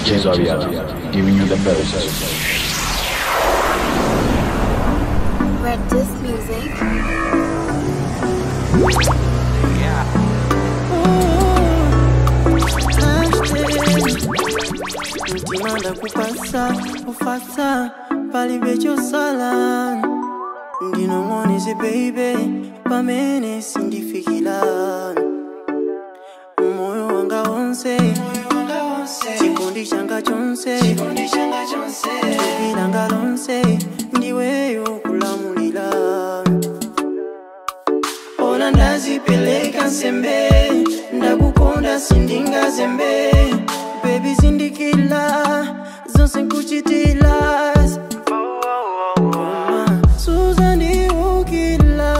DJ Zaria, giving you the best. Red Disc Music. mutima ndakupasa ufasa palibe chosala ndinong'oneze beibe pamene sindifikira moyo wanga wonse chikondi changa chonse thupi langa lonse ndiweyo kulamulira ona ndazipeleka nsembe ndakukonda sindingazembe bebi zindikila zonse nkuchitila Koma suzandiukila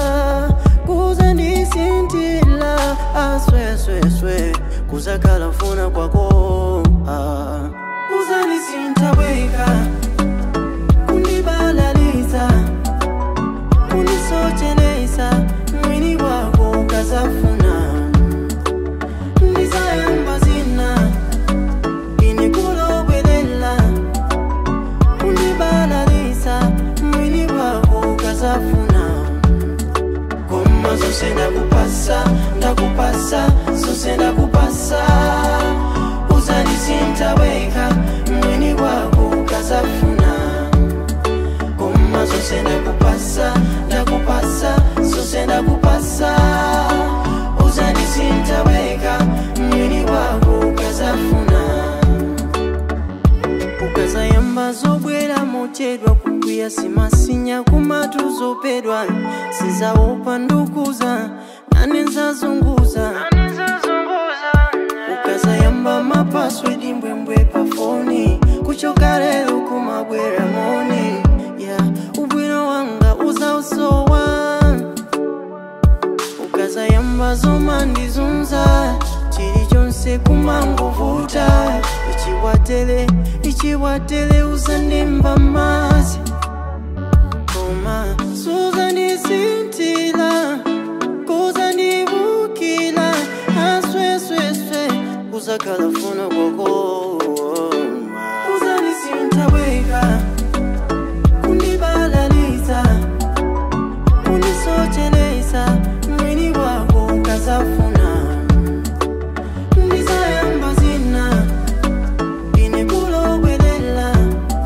kuzandisintila aswesweswe kuzakhala mfuna kwako ah. uzandisintaweka kundibalalisa kunisochelesa mwini wako ukazafuna ndizayamba zina inikulobwelela kundibalalisa mwini wako ukazafuna koma zose ndakupasa ndakupasa zose ndakupasa uzandisintaweka mwini wako ukazafuna koma zose ndakupasa ndakupasa zose ndakupasa uzandisintaweka mwini wako ukazafuna ukazayamba zobwera mochedwa kukwiya simasinya kumatu zopedwa sizawopa ndukuza nane nzazunguza ukazayamba mapaswedi mbwembwe pafoni kuchoka lero kumabwera moni ya ubwino wanga uzausowa ukazayamba zomandizunza chilichonse kumangovuta ichiwatele ichiwatele uzandimba mazi koma suzandisintila kuzandibukila aswesweswe kuzakhala funa kwako uzandisintaweka kundibalalisa kunisochelesa mwini wako ukazafuna ndizayamba zina inikulobwelela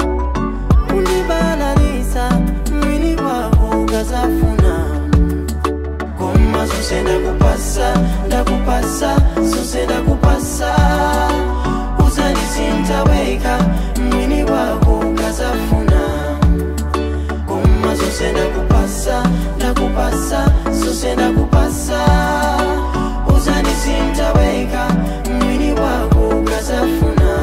kundibalalisa mwini wako ukazafuna koma zose ndakupasa ndakupasa zose ndakupasa uzandisintaweka mwini wako ukazafuna koma zose ndakupasa ndakupasa zose ndakupasa uzandisintaweka mwini wako ukazafuna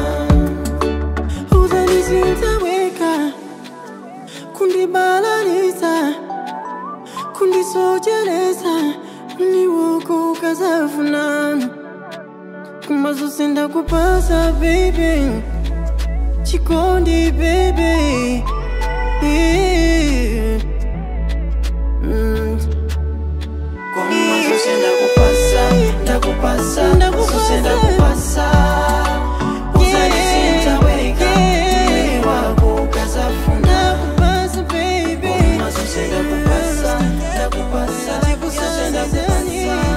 uzandisintaweka kundibalalisa kundisochelesa mwini wako ukazafuna koma zose ndakupasa baby chikondi baby yeah. mm. Koma zose ndakupasa ndakupasa zose ndakupasa uzandisintaweka mwini wako ukazafuna Koma zose ndakupasa ndakupasa zose ndakupasa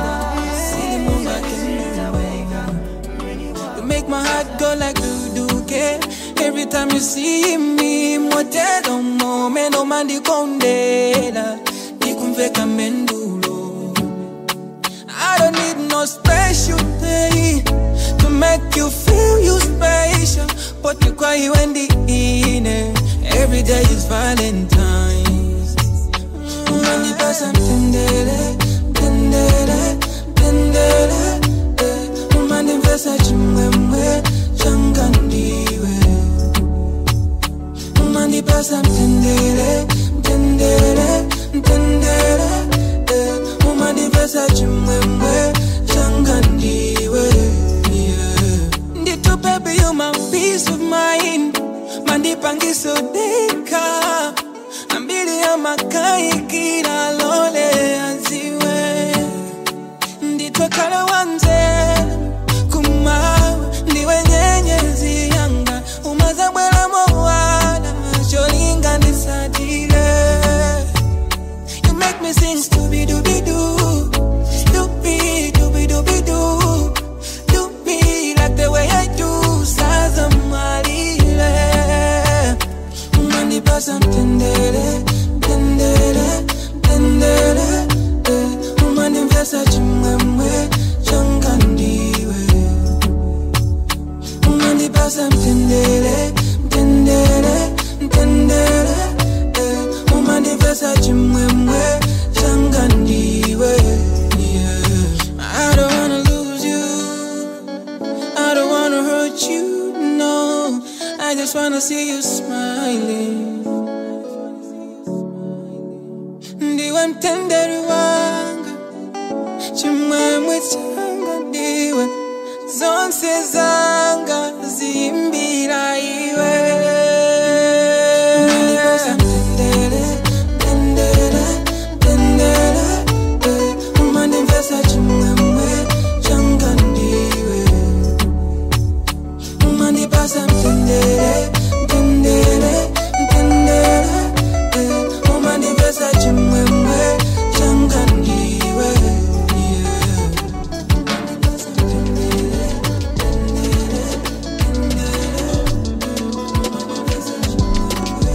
You make my heart go like do do ke. Every time you see me, motedo mo me no mandi kondela. Nikumveka mendulo. I don't need no special day to make you feel you special. But you cry when the ine. Every day is Valentine's. Mani pasa tendele, tendele, tendele. eh. Umandi mfesa chimwemwe, changandiwe. Umandi pasa tendele, tendele, tendele. eh. Umandi mfesa chimwemwe, changandiwe. Yeah. Ndito baby, you my peace of mind. Mandipangiso deka. Ambili ya makai kila lole aziwe. Nditwakala wanze kumawe ndiwe nyenyezi yanga wanna see you smiling. Ndiwe mtenderi wanga, chimwemwe changa ndiwe, zonse zanga zimbira iwe. Tendere, tendere, tendere, eh, umanifesta chimwemwe changa ndiwe. Umanipasa mtendere, mtendere, mtendere eh, Umanipasa chimwemwe changa ndiwe yeah. Umanipasa mtendere, mtendere, mtendere Umanipasa chimwemwe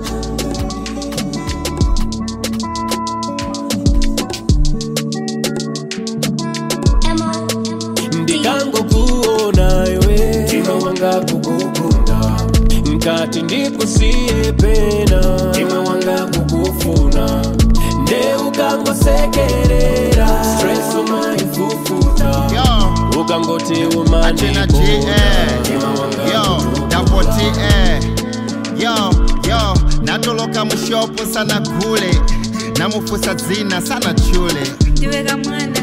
ndikangokuona iwe mtima wanga kukukunda nkati ndikusiye pena mtima wanga kukufuna nde ukangosekerera stress umaifufuta Yo, ukangoti Achena G, eh. Yo, Double T, eh. Yo, yo, natoloka mushopu sana kule namufusa dzina sana chule ndiweka mwana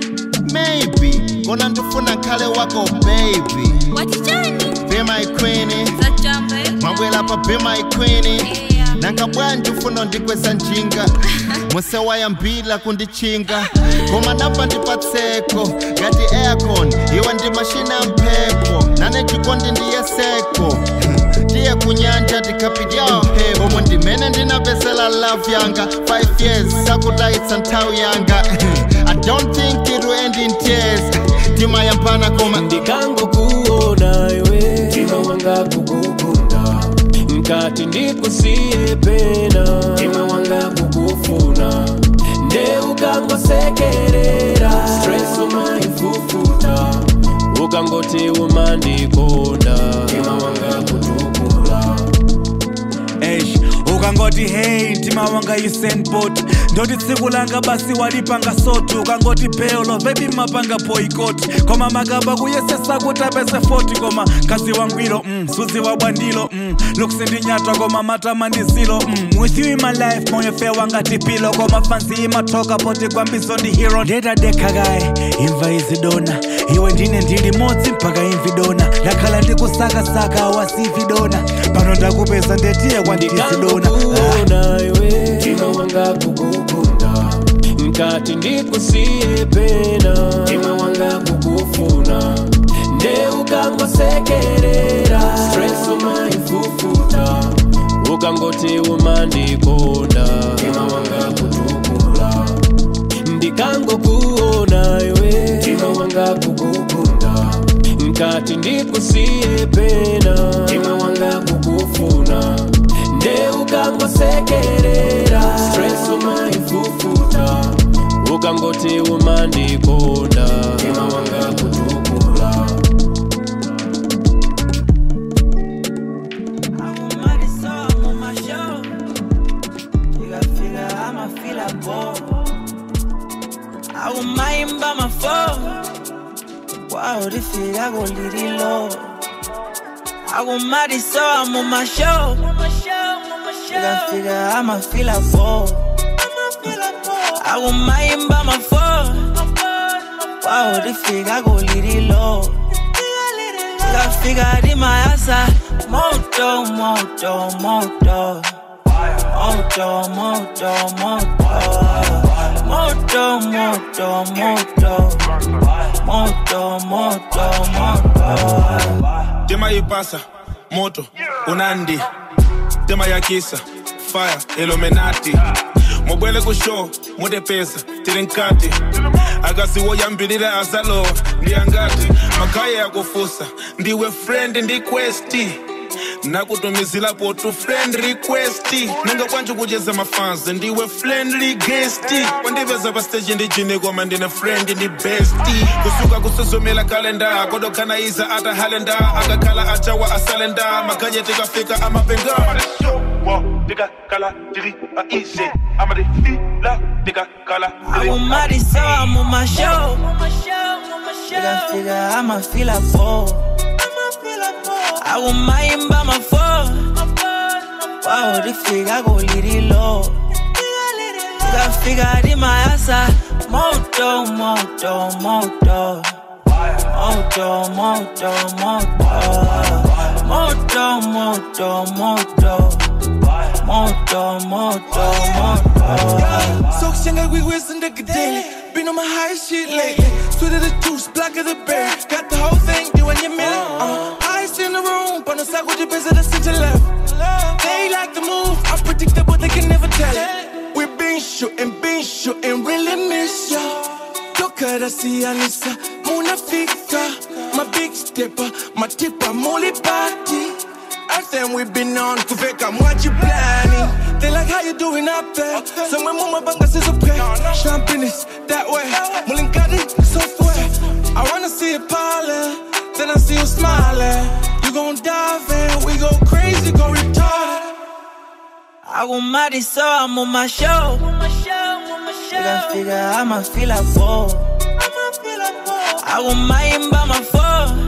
maybe kona ndifuna khale wako baby wachichani be my queen zachamba mwabwela pa be my queen nangabwa ndifuna ndikweza njinga musewayambila kundichinga koma napa ndipatseko ngati aircon iwe ndi mashina mphepo nane chikondi ndiye seko tiye kunyanja tikapidya mphepo omwe ndimene ndinapezela love yanga 5 years sakutayitsa nthawi yanga i don't think it will end in tears timayambana koma ndikangokuona iwe mtima wanga kukukunda nkati ndikusiye pena mtima wanga kukufuna nde ukangosekerera stress umaifufuta ukangoti umandikonda mtima wanga kutukula Eish, ukangoti hey mtima wanga yisendbot ndoti tsiku langa basi walipanga sotu ukangoti peolo vebi mapanga boycott koma makaba kuyesesa kuti apeze 40 koma kazi wangwiro mm, suzi wabwandilo mm, lukusindinyatwa koma matama ndizilo mm, with you in my life moyo fe wanga tipilo koma fansi imatoka poti kwambizo ndi hero ndetadekakaye imva izidona iwe ndine ndili modzi mpaka imvidona ndakhala ndikusakasaka wasividona pano ndakupeza ndetiye kwandizidona ndikangokuona iwe mtima wanga kukukunda nkati ndikusiye pena mtima wanga kukufuna nde ukangosekerera stress umaifufuta ukangoti umandikonda mtima wanga kutukula ndikangokuona iwe mtima wanga kukukunda nkati ndikusiye pena mtima wanga kukufuna nde ukangosekerera stress umaifufuta ukangoti umandikonda mtima wanga kutukula akumayimba mafo kwawo lifika kulililo akumaliso mumasho ikafika amafila po akumayimba mafo kwawo lifika kulililo ikafika limayasa moto moto moto moto moto moto moto moto moto moto moto moto tema ipasa moto unandi tema ya kisa fire iluminati mubwele kusho mutepesa tili nkati akasiwo yambilira asalo ndiyangati makaya yakufusa ndiwe friend ndi questi nakutumizilapo tu friend request ninga kwanji kucheza mafansi ndiwe friendly guest wandipeza pa stage ndi jini koma ndine friend ndi best kusuka kusuzumila kalenda kodokanaiza ata halenda akakhala achawa asalenda makaje tikafika amapenga tikakala tiri aise amadifila tikakala akumaliso mumasho ikafika amafila po akumayimba mafo wawulifika kulililo ikafika limayasa moto moto moto moto moto moto moto moto moto moto moto moto So singer, we whizzing the daily. Been on my high shit lately. Sweet of the juice, black of the berry. Got the whole thing, doing your million. Uh, ice in the room, but no sack with your busy the city left. They like the move, I'm predictable, they can never tell it. we been shooting, been shooting, really miss ya. Toka rasi Anissa, Muna Fika. My big stepper, my tipper, Molly Party. Everything we been on, kuveka mwaji planning. They like how you doing up there. Somewhere mama banga says okay. Champagne is that way. Mulingadi software. I wanna see it piling. Then I see you smiling. You gon' dive in, we go crazy, go retarded. akumali so I'm on my show ikafika amafila po akumayimba mafo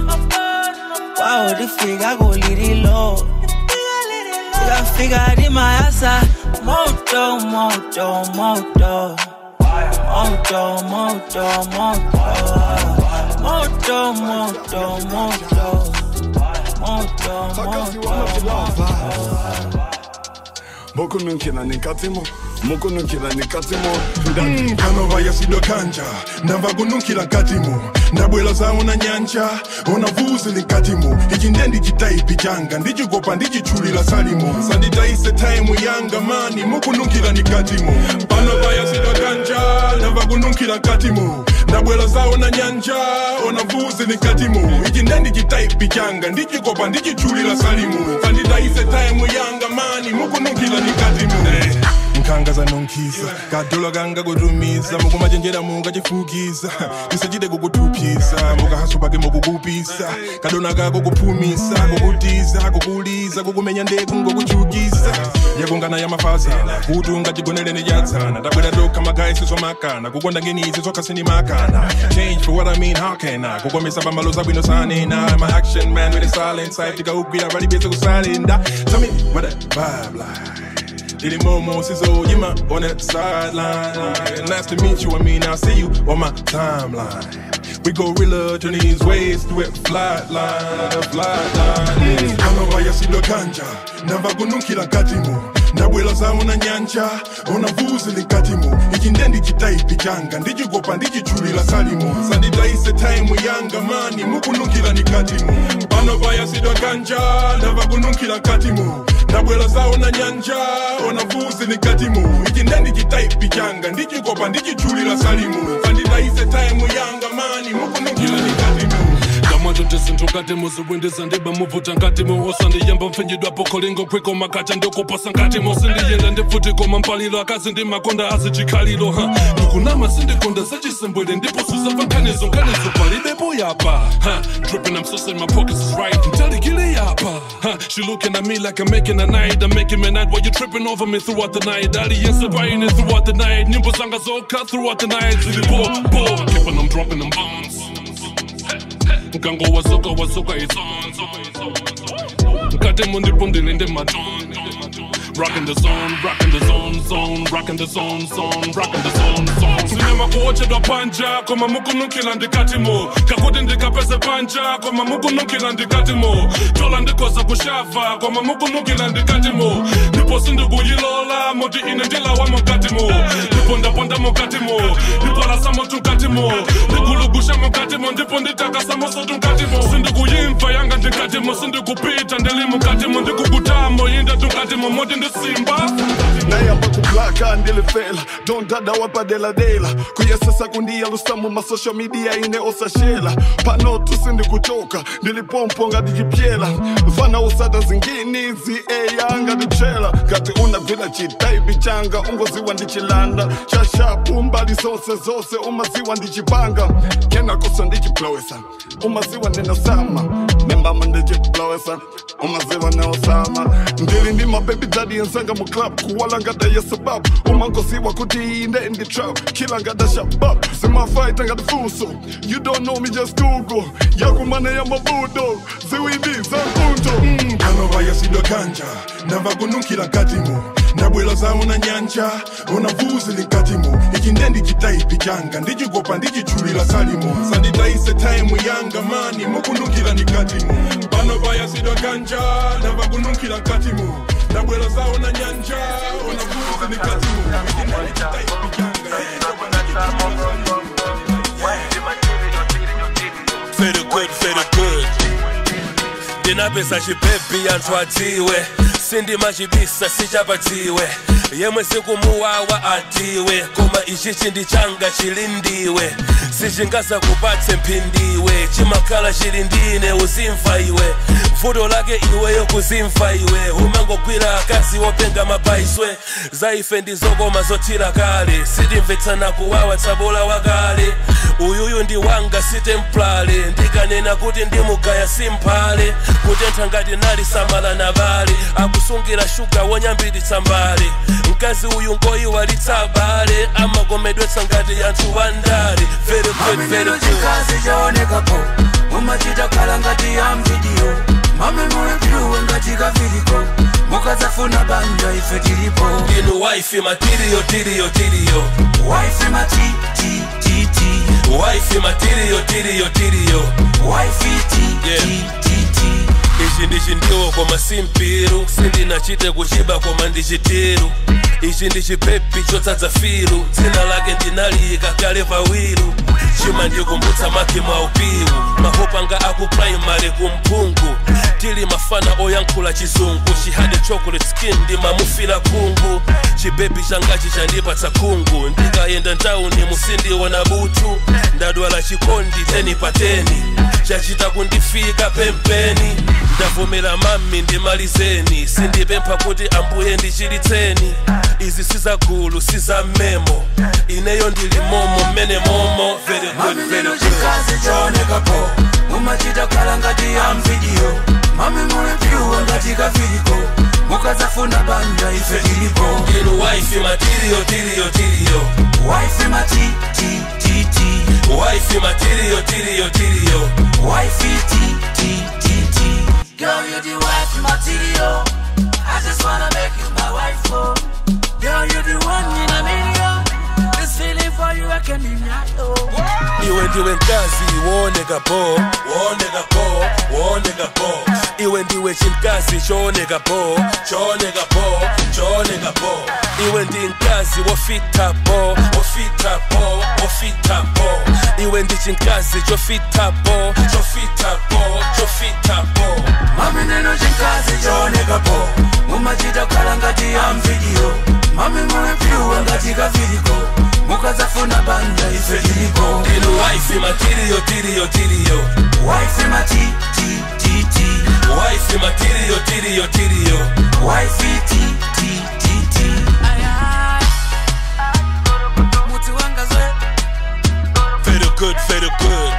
wawulifika kulililo ikafika limayasa moto moto moto moto moto moto moto moto moto moto moto mokunukila nikatimo mokunukila nikatimo ndani kanova yasidokanja ndamva kunukila nkatimo ndabwela zawo na nyanja onavuzi linkatimo ichi nde ndichitaipi changa ndichikopa ndichitchulila salimo sanditaise taimu yanga mani mukunukila nikatimo panova yasidokanja ndamva kunukila nkatimo ndabwela zawo na nyanja onavuzi linkatimo ichi nde ndichitaipi changa ndichikopa ndichitchulila salimo sanditaise taimu yanga mani mukunukila nikatimo nkhanga zanonkhiza kadola kanga kutumiza mukumachenjera mungachifukiza tisachite kukutuphiza mukahaso pake mukukupisa kadona kako kuphumisa kukutiza kukuliza kukumenya ndeku ngokuchukisa yakungana ya mafazana kuti ungachigoneleni chatsana tabwera tokha magayi sizomakana kukonda ngenizi zokhasini makana change for what I mean how can I kukomesa pambalo zabwino sanena my action man with a silent side tikaugwira palibese kusalinda tell me what that vibe like Diddy Momo Sizzle, you my on that sideline. Nice to meet you, I mean, I'll see you on my timeline. We go real turn these ways through it, flat line, flat line. Kama vaya silo kanja, nava kunukila katimo. ndabwela zawo na nyanja onavuzi linkatimo ichi nde ndichitaipi changa ndichikopa ndichitchulila salimo sanditaise taimu yanga mani mukunukila nikatimo pano paya sidwa kanja ndava kunukila nkatimo ndabwela zawo na nyanja onavuzi linkatimo ichi nde ndichitaipi changa ndichikopa ndichitchulila salimo sanditaise taimu yanga mani mukunukila nikatimo manje ndizintokati muziwindiza ndibe muvuta nkatimo osandiyamba mpfinyidwapo kholingo kwiko makacha ndikuposa nkatimo sindiyenda ndipfutikoma mpalilo akazi ndi makonda azicikhalilo ha ndikunama sindikonda zachisembwele ndiposuza pankhanizo nkhanizo palibepo yapa ha dripping I'm so saying my pockets is right ntalikile yapa ha she looking at me like I'm making a night I'm making a night while you tripping over me throughout the night aliyense buying it throughout the night nyimbo zanga zokha throughout the night zili bo bo keeping them dropping them bombs nkango wasoka wasoka isonzo nkate mundipundile ndi matondo Rockin' the zone, rockin' the zone, zone, rockin' the zone, zone, rockin' the zone, zone. Sinema kuochedwa panja, koma mukunukila ndikatimo. Kakuti ndikapeze panja, koma mukunukila ndikatimo. Tola ndikoza kushava, koma mukunukila ndikatimo. Ndipo sindikuyilola, moti ine ndilawa mukatimo. Ndipo ndaponda mukatimo, ndipo lasamo tunkatimo. Ndikulugusha mukatimo, ndipo nditakasa moso tunkatimo. Sindikuyimva yanga ndikatimo, sindikupita ndili mukatimo. Ndikukutamo yinda tunkatimo, moti ndisimba. nayamba kublaka ndilifela dondada wapadeladela kuyesesa kundiya lusamu masocial media ine osashela pano tusindikuchoka ndilipompo ngadijipyela vana usada zingini zieya ngadipshela ngati unavila chitaibi changa ungoziwa ndichilanda shashapu mbali zose zose umaziwa ndichipanga kenakosa ndichiplowesa umaziwa ndinosama nembama ndichiplowesa umaziwa neosama ndili ndi mabebi dadi yenzanga mu club kuwala ngada yesaba love umangosiwa kuti ine ndi trap kila ngada shabab simafaita ngati fuso you don't know me just google yakumane ya mabudo ziwindi za mpunto mm, kanova yasidwa kanja ndamva kununkhira nkatimo ndabwela zawo na nyanja unavuzili nkatimo ichi nde ndichitaipi changa ndichikopa ndichichulila salimo sanditayise taimu yanga mani mukununkhira ndikatimo pano payasidwa kanja ndamva kununkhira nkatimo ndabwela zawo na nyanja unavuzili nkatimo ichi nde ndichitaipi changa Very good, very good. ndinapesa chipepi anthu adziwe sindimachibisa sichapatiwe yemwe sikumuwawa atiwe koma ichi chindi changa chili ndiwe sichingazakupatse mphindiwe chimakhala chili ndine uzimva iwe vuto lake iweyo kuzimva iwe umangogwira akazi wopenga mapaiswe za ife ndizokoma zothira kale sitimvetsana kuwawa tsabola wakale uyuyu ndi wanga sitemplale ndikanena kuti ndimugaya simphale kutentha ngati nali samala na bale akusungira shuga wonyambititsa mbale mkazi uyu ngoyiwalitsa bale amakomedwetsa ngati anthu wandale very good, very good. chikazi chaonekapo mumachita khala ngati ya mvidiyo mame mulepyuwe ngati kaviliko mukadzafuna banja ife tilipo inu waifi matiriyo tiriyo tiriyo waifi matitititi waifi matiriyo tiriyo tiriyo waifi titititi ichi ndichi ndiwo koma simpiru sindinachite kuchiba koma ndichitiru ichi ndi chipepi chotsatsa firu dzina lake ndinaliyika kale pawiru chima ndikumbutsa makhi mwa upiwu mahopanga aku primary kumphungu tili mafana oyankhula chizungu chihade chocolate skin ndimamufira khungu chibebi changachi chandipatsa khungu ndikayenda ntawuni musindiona butu ndadwala chikondi teni pa teni chachita kundifika pempeni ndavomera mami ndimalizeni sindipempha kuti ambuye ndichilitseni izi sizagulu sizamemo ineyo ndili momo mmene momo very good, mami very neno good. chikazi chaonekapo mumachita khala ngati ya mvidiyo mami mulepyuwe ngati kaviliko mukadzafuna banja ife tilipo inu waifi matiriyo tiriyo tiriyo waifi matitititi waifi matiriyo tiriyo tiriyo wifey titititi girl you the wife material i just wanna make you my wife oh girl you the one in a million this feeling for you i can deny oh iwe ndiwe mkazi wooneka po wooneka po wooneka po iwe ndiwe chimkazi chooneka po chooneka po chooneka po iwe ndi mkazi wofita po wofita po wofita po iwe ndi chimkazi chofita po chofita po chofita po mami neno chikazi chaonekapo mumachita khala ngati ya mvidiyo mami mulepyuwe ngati kaviliko mukadzafuna banja ife tilipo inu waifi matiriyo tiriyo tiriyo wifey matitititi waifi matiriyo tiriyo tiriyo wifey titititi muti wanga zwe very good very good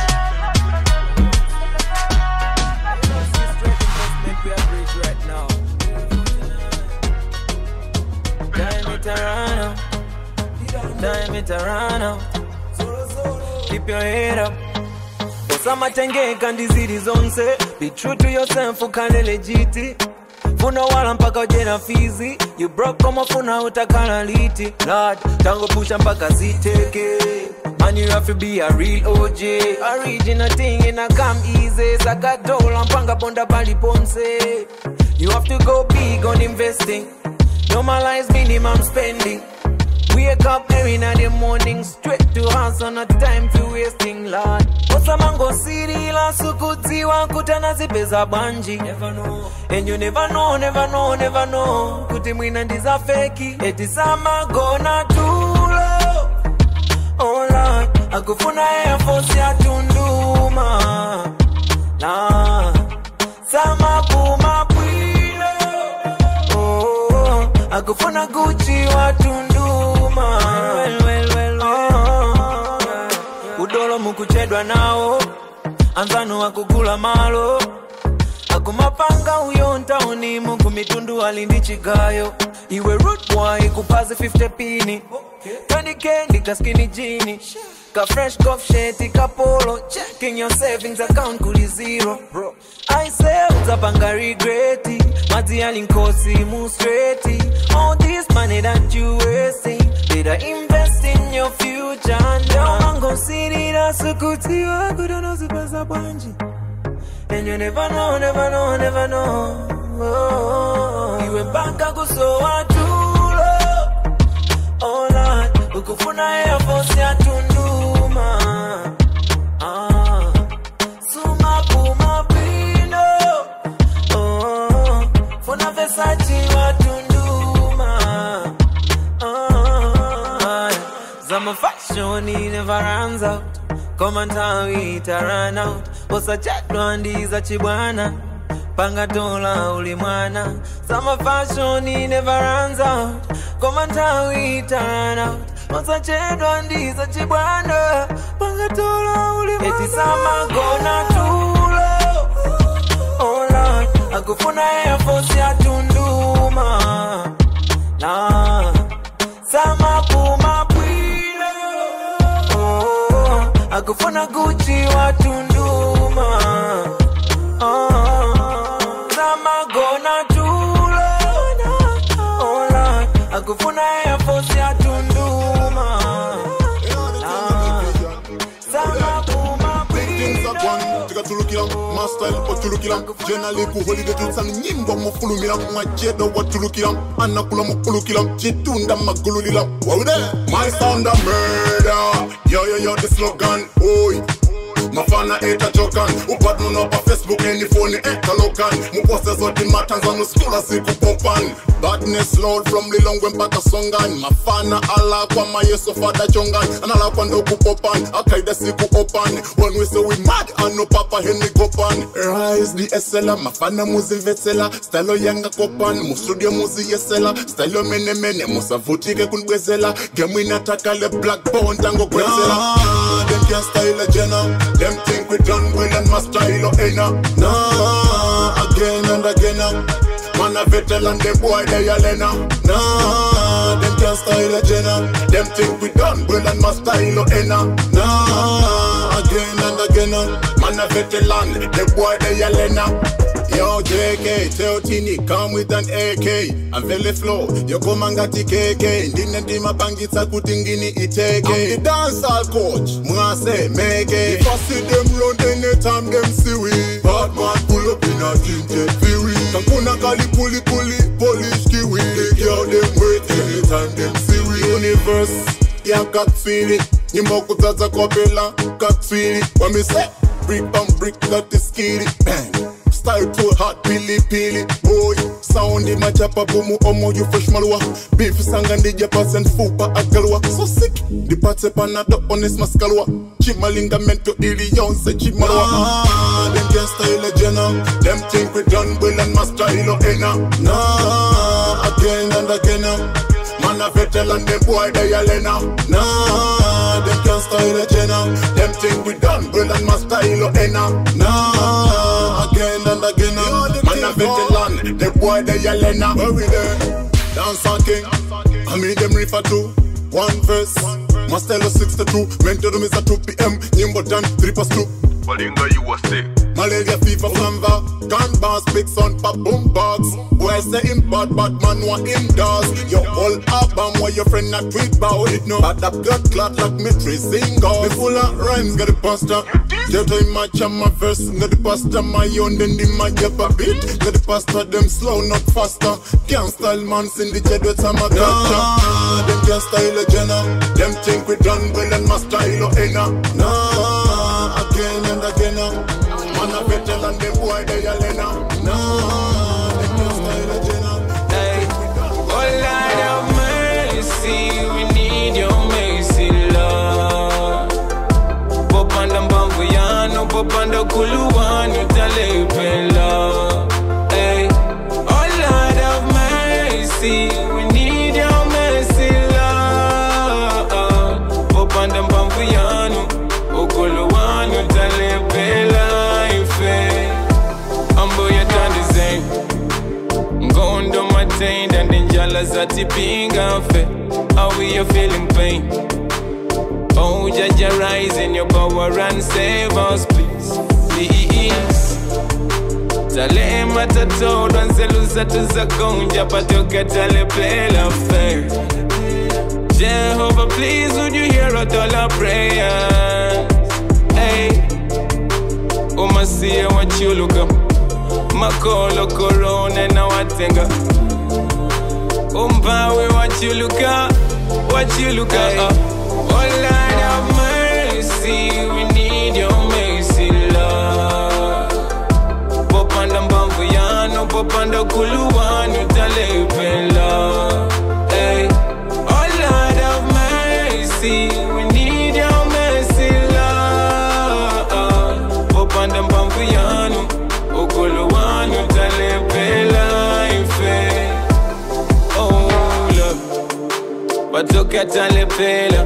Time it around Keep your head up usamatengeka ndiziri zonse be true to yourself ukale legiti funa wala mpaka ujena fizi you broke koma funa utakala liti lord tango pusha mpaka ziteke Man, you have to be a real OG Original thing in a come easy Sakatola mpanga ponda pali ponse You have to go big on investing Normalize minimum spending Wake up early in the morning, straight to hustle, not time for wasting, Lord. Osamango city la sukutiwa kutana zipeza banji. Never know. And you never know, never know, never know. Kuti mwina ndiza feki, eti sama gonna tulo. Oh Lord, akufuna Air Force ya Tunduma. Nah, sama puma pwilo. Oh, akufuna Gucci wa Tunduma. Well, well, well, oh. Udolo mukuchedwa nawo, anzano wakugula malo. akumapanga uyo ntauni muku mitundu alindi chigayo iwe root boy kupaze 50 pini Candy candy kaskini jini Ka fresh golf sheti kapolo Checking your savings account kuli zero bro I say utapanga regreti Mazi yalinkosi mu straighti All this money that you wasting Better invest in your future now Mango city na sukuti wako Dono zipesa bwanji And you never know, never know, never know oh, Iwe banka kusowa tulo Oh Lord, ukufuna Air Force ya Tunduma ah. Suma Puma Pino oh. Funa Versace wa Tunduma ah. Zama fashion he never runs out Come and tell me it run out Bosa chatwa ndiza chibwana Panga dola ulimwana Summer fashion he never runs out Come and tell me it run out Bosa chatwa ndiza chibwana Panga dola ulimwana Eti sama gona tulo Oh Lord Akufuna Air Force ya Tunduma Nah Sama Puma Pino oh, Akufuna Gucci wa Tunduma oh, Sama Gona Tulo Oh Lord Akufuna Air Force ya Tunduma Ah, Sama Puma things are gone tikatulukira mastyle otulukira jenali ku holiday tutsanga nyimbo mufulumira mwajedo watulukira anakula mukulukira chitunda magululira waude my sound a murder yo yo yo the slogan oi mafana etachokan upatnono pa facebook enifoni etalokan mupose zoti matanzano skula sikupopan badness lord from lilongwe mpaka songan mafana alakwa mayeso fada chongan analakwa ndokupopan akaida siku opan when we say we mad ano papa henry gopan rise the esela mafana muzimvetsela style yanga kopan mustudio muziyesela style menemene musavutike kunibwezela gemu inatakale black bone tangogwenzela ah, them can't style a jenna them think we done well and my style oh, ain't nah again and again uh. Man a veteran, them boy they a lena Nah, them can't style a jenna Them think we done well and my style oh, ain't Nah, again and again uh. Man a veteran, them boy they a lena Yo JK, tell Tini, come with an AK I'm very flow, yo come and got the KK Ndine ndima pangitsa kuti ngini iteke I'm the dancehall coach, mwase meke If I see them run anytime them see we Bad man pull up in a tinted fury Kankuna kali puli puli, polish kiwi They girl them wait anytime them see we Universe, yeah katswili Nyimbo kutsatsa kopela, katswili When me say, brick on brick, that is skitty Bang Style too hot, pili pili Boy, sound in my chapa Bomu omo you fresh malwa Beef sanga ndija pass and fupa agalwa So sick, the party panado honest maskalwa Chimalinga mento ili yonse chimalwa Ah, them can't style a jenna Them think we done well and my style o ena Nah, again and again uh. Man a veteran, them boy they a lena Nah, them can't style a jenna Them think we done well and my style o ena Nah, again and again uh. Man a veteran, them boy they a lena Where we there? Dance on king I mean them refer to one verse My style is 62 Mental room is at 2 p.m. Nyimbo done 3 past 2 Balinga you was sick. Malaria fever fever, gun bars, big son, pop boom box. Boy say him bad, bad man want indoors. Your whole album where your friend not tweet about it no. Bad up blood clot like me tracing Me full of rhymes, got the pasta. Get to match on my verse, got the pasta my own, then the my get a beat. Got the pasta them slow, not faster. Can't style man, sing the jet with some gotcha. Nah, them can't style a jenna. Them think we done well and my style oh ain't Nah, again and again. uh. Man a veteran, them boy they a lena. Nah, them can't style a jenna. Hey, oh Lord have mercy, we need your mercy, Lord. Popanda mbambuyano, popanda kuluwanu, talepela. Hey, oh Lord have mercy, we need your mercy, Lord. Popanda mbambuyano, okuluwanu, talepela, ife. Ambo ya tandizen, ngondo matain, and then jala dollars atipinga fe How we are feeling pain Oh Jaja rise in your power and save us please Please Talema tatodwa nzelu zatu za gonja patoka talepela fe Jehovah please would you hear out all our prayers Hey Umasia wachuluka Makolo korone na watenga Umpawe wachuluka Wachuluka uh. Oh Lord have mercy We need your mercy Lord Popanda mbamvu yanu Popanda kuluwanu Talepela Hey Oh Lord have mercy We need your mercy Lord Popanda mbamvu yanu Ukuluwanu Talepela Ife Oh Lord Patoka talepela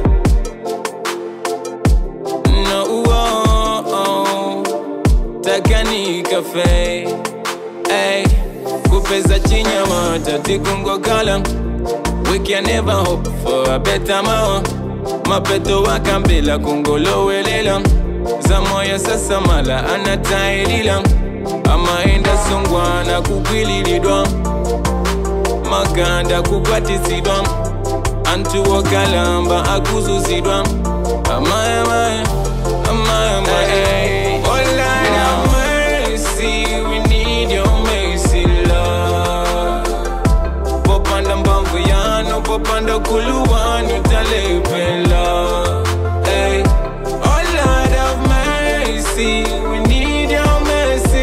No oh, oh. Takani cafe Ay Kupeza chinyama Tatikungo kala We can never hope for a better mao Mapeto wakambila kungolowelela Zamoya sasa mala anatairila Amaenda songwana kukwililidwa Maganda kukwatisidwa Antu wakalamba akuzuzidwa Amaya maya Amaya maya Oh Lord have mercy We need your mercy Lord Popanda mbamvu yanu Popanda kuluwanu Talepela Hey Oh Lord have mercy We need your mercy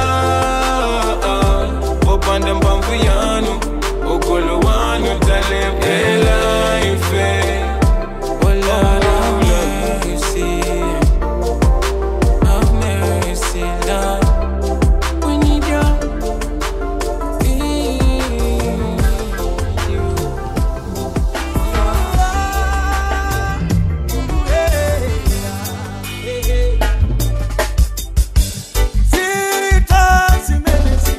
Lord Popanda mbamvu yanu Ukuluwanu Talepela Ife Oh Lord have mercy Have mercy Lord We need your Zita zimenezi,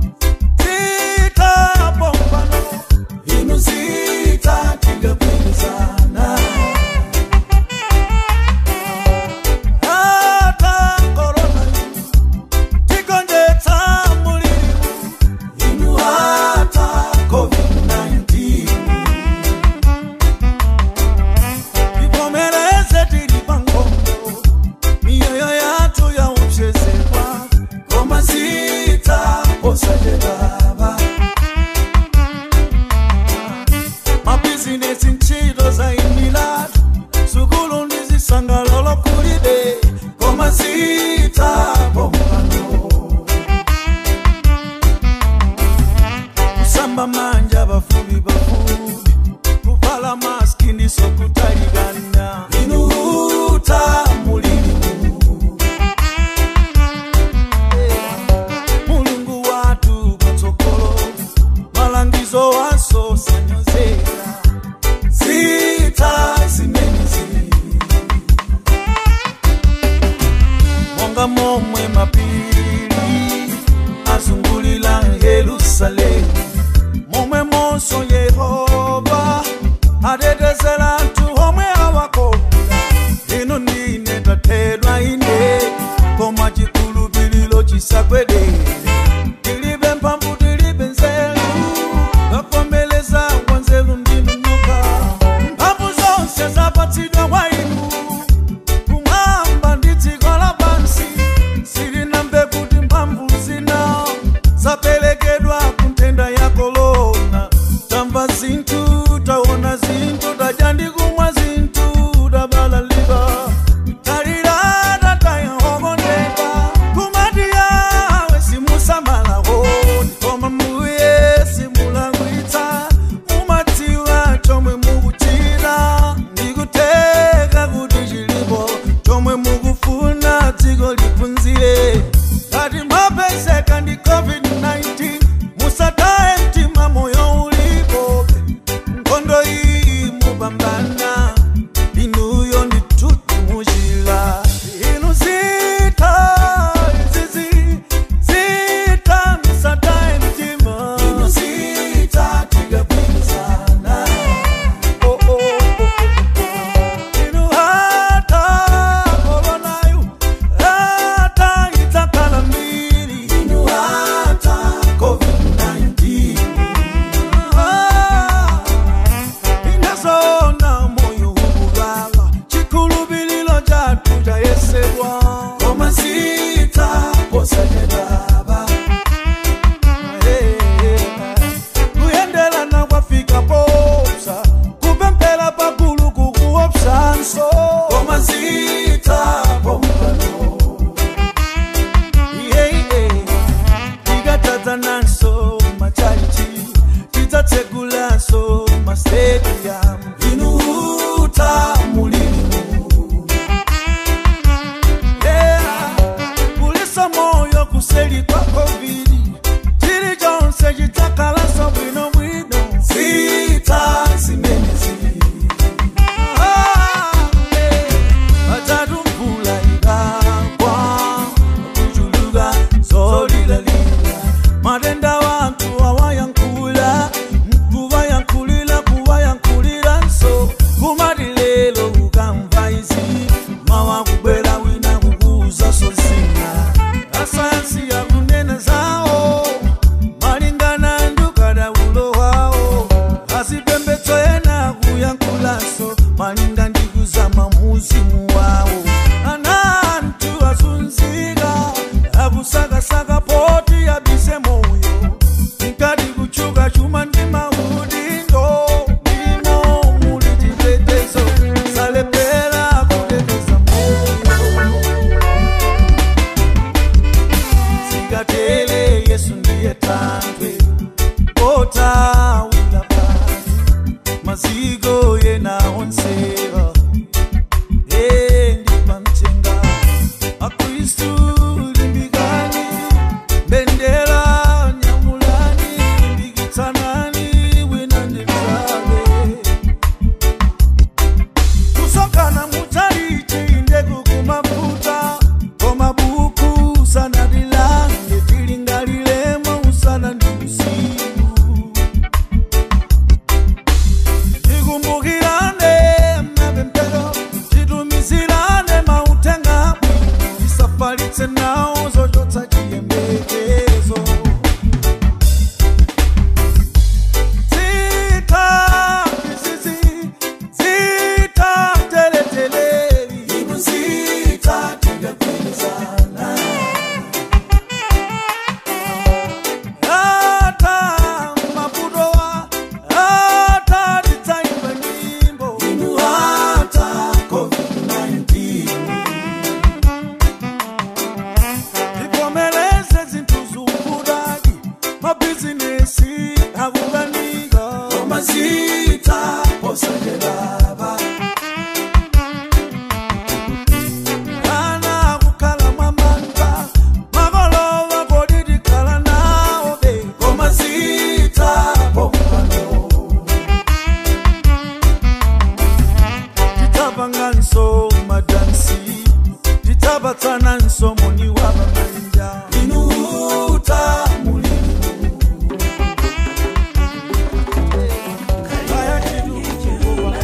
zita bombano, inu zita tigapinzana. Hata corona tigonjetsa mulimi, inu hata COVID-19. Ikomereze tiri pangondo, mioyo yatu yaupshezekwa ngoma zita osade baba mabhizinesi ntchito zaimilatu sukulu ndizisangalalo kulibe ngoma zita bombano kusamba manja bafubi bafubi kuvala maski ndisokutaligana inuhuta mulilimu mulungu watu patsogolo malangizo waso sanyozera zita zimenezi monga momwe mapiri azungulira yerusalemu momwe monso yehova atetezera anthu omwe awakonda ino ndine tathedwa ine koma chikhulupiriro chisagwedere tilibe mphamvu tilibe nzeru ngakomeleza wanzeru ndinunuka mphamvu zonse zapatsidwa kwa inu kumwamba ndi dziko lapansi silinambe kuti mphamvu zina zaperekedwa ku nthenda ya korona tamva zinthu taona zinthu tadya ndi kumwa zinthu tabalalika talirata tayahokondeka kumati yawe simusamalaho koma muye simulangwitsa mumadziwa chomwe mukuchita ndikuteka kuti chilipo chomwe mukufuna dziko liphunzire ngati mwapezeka ndi covid-19 musataye mtima moyo ulipo nkhondo iyi mupambana anatsegulaso mastadium inuhuta mulimu yeah. kulisa moyo kuseli kwa covid chili chonse chitakalaso bwino bwino zita zimenezi Ah, yeah. batatu mvula ikagwa kuchuluka zolilalila matenda wantu awayankula kuvayankulila kuvayankulila nso kumati lelo ukamva izi mawa kubwera wina kukuza sozina asayansi yakunena zawo malingana ndukadaulo wawo azipembetso ena kuyankulaso malinga ndikuzama muzimu wawo anantu azunzika akusakasaka poti yabise moyo nkati kuchuka chuma ndi maudindo ndimo muli chitetezo salepera kuteteza moyo sikatele yesu ndiye tandwe otawila pasi maziko yena onsewa endipamchenga akristu limbikani bendera nyamulani limbikitsanani wina ndimzale kusokana mutalite indegu kumafuta komabuku sanadilange tilingalilemo usana ndi usiku tikumbukirane mapempero titumizirane mautenga bwino tisafalitse nawo zochotsa chiyembekezo zita izizi zita teleteleli inu zita tingagwilizana ata mabudowa ata titsaimba nyimbo inu ata covid-19 tivomereze zinthu zukudaki mabhizinesi akukanika komazita posajelaba ana kukhala mwamanda makolova kodidikhala nawo be komazita pompano titapanganso madansi titabatsananso moni wa mamanja inuta mulimu kaya chidukuwa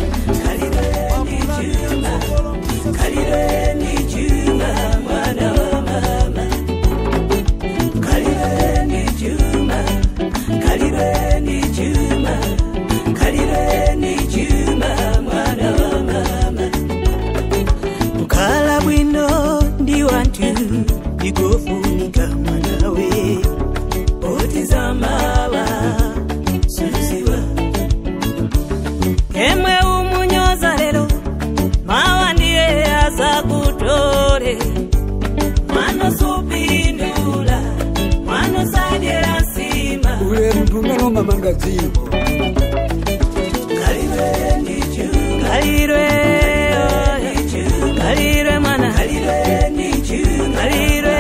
kukhala bwino ndi wanthu ndikofunika mwanawe otizamawa suziwa emwe umunyoza lero mawa ndiye azakutole mwana supindula mwana sadyera nsima ule mtungano mamanga dziko kalirwe ndichuma kalirwe oy. kalirwe mwana kalirwe ndichuma kalirwe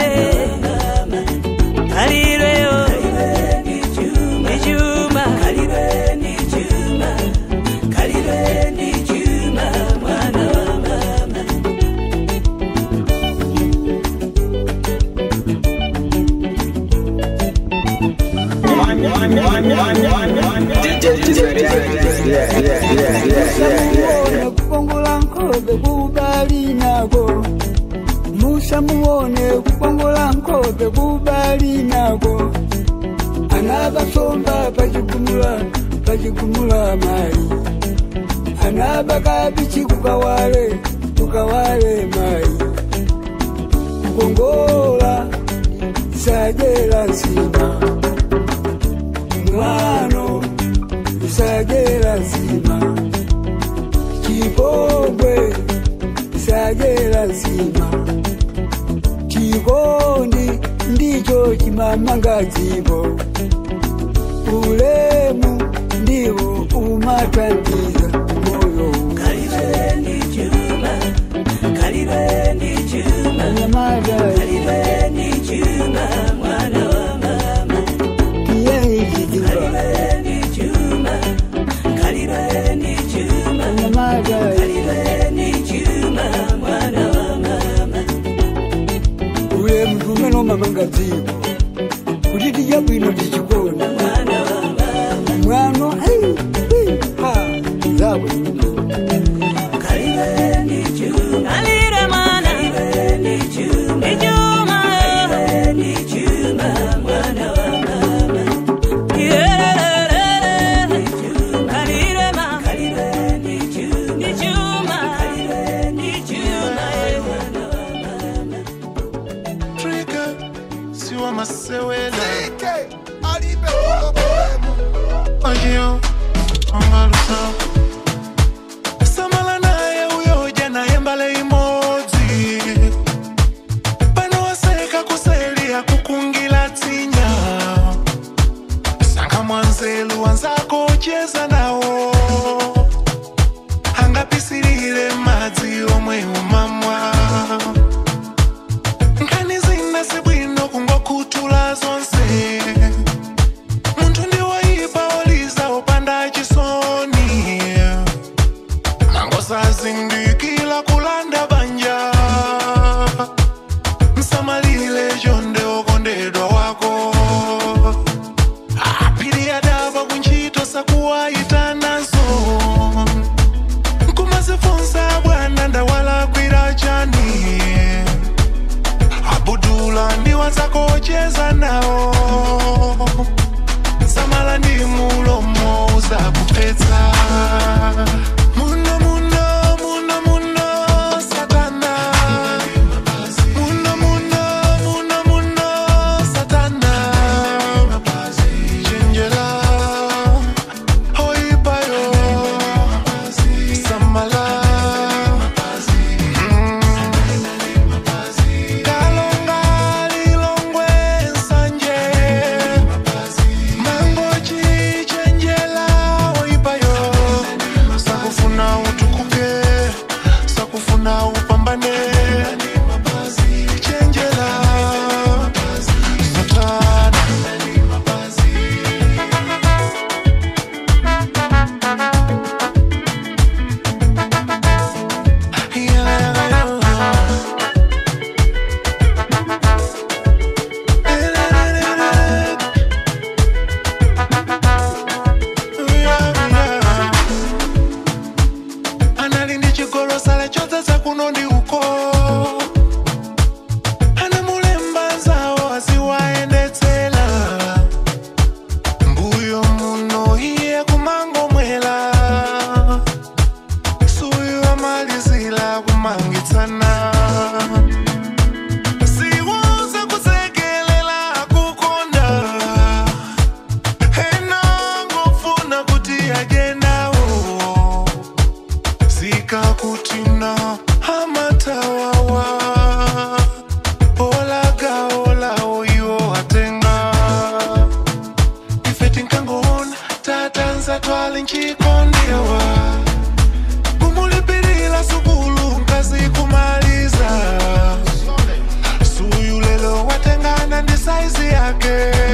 kalirwe o ndichuma kalirwe ndichuma kalirwe ndichuma mwana wa mama muone kukongola nkobe kubali nako musa muone kukongola nkobe kubali nako anabasomba pachikumula pachikumula mai anabakabichi kukawale kukawale mai kukongola sajela nsima mwano sajela nsima chipongwe sajela nsima chikondi ndicho chimamanga dzivo ulemu ndiwo umatwandiza moyo kalibeni chuma kalibeni chuma anyamata kalibeni chuma mwana wa mama kiyehikiziba kalibeni chuma kalibeni chuma anyamata kalibeni chuma mwana wa mama ulemu tume nomama ngadziko kuti tidya bwino tichikona mwano ai, ai, ha zabwino kalibeni chuma Kalire mwana kalibeni chuma Ichuma kalibeni chuma mwana wa mama Iyelelelele Kalire ma kalibeni chuma Ichuma kalibeni Ichuma Trigger, siwa masewela Ojiyo, ongalusa Samala naye uyo jana yembale imodzi Pano waseka kuselia kukungila tinya Sanga mwanzelu wanzako cheza nawo Angapisilile madzi omwe umamwa nkhani zina sibwino kungokhuthula zonse munthu ndiwoyipa oliza upanda chisoni mangosazindikila kulanda banja msamalile chonde okondedwa wako apiri adaba kuntchito sakuwayitanazo nkumazifunsa bwana ndawalakwira chani abudula ndiwanzako cheza nawo samala ndi mulomo uzakupetsa muno muno muno muno satana muno muno muno muno satana chenjera oipayo samala kalonga lilongwe nsanje mangochi chenjela oipayo sakufuna utukuke sakufuna upambane chenjela satana anali ndi chigolo sala chodzaza kuno ndi uko anamulemba zawo aziwayendetsera mbuyo muno iye kumangomwela suyu amalizila kumangitsana siwuza kusekelela kukonda ena ngofuna kuti ajenawo zikakutina amatawawa olagaolawo iwo atenga ife tinkangoona tatanza twali nchikondewa kumulipirila sukulu nkazi kumaliza suyu lelo watengana ndi saizi yake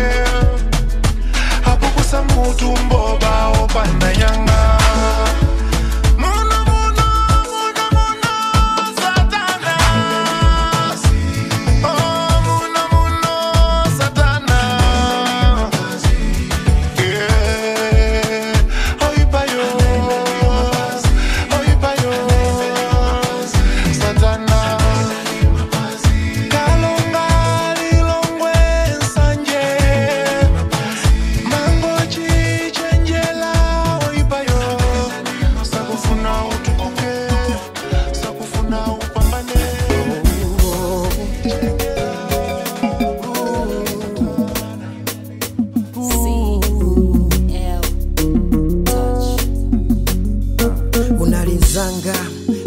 apo kusamutu mboba opanda nyanga Muno, muno, muno, muno, Satana. Oh, muno, muno, Satana. Yeah. Oipayo, oipayo, Satana. Kalonga lilongwe nsanje mangochi chenjela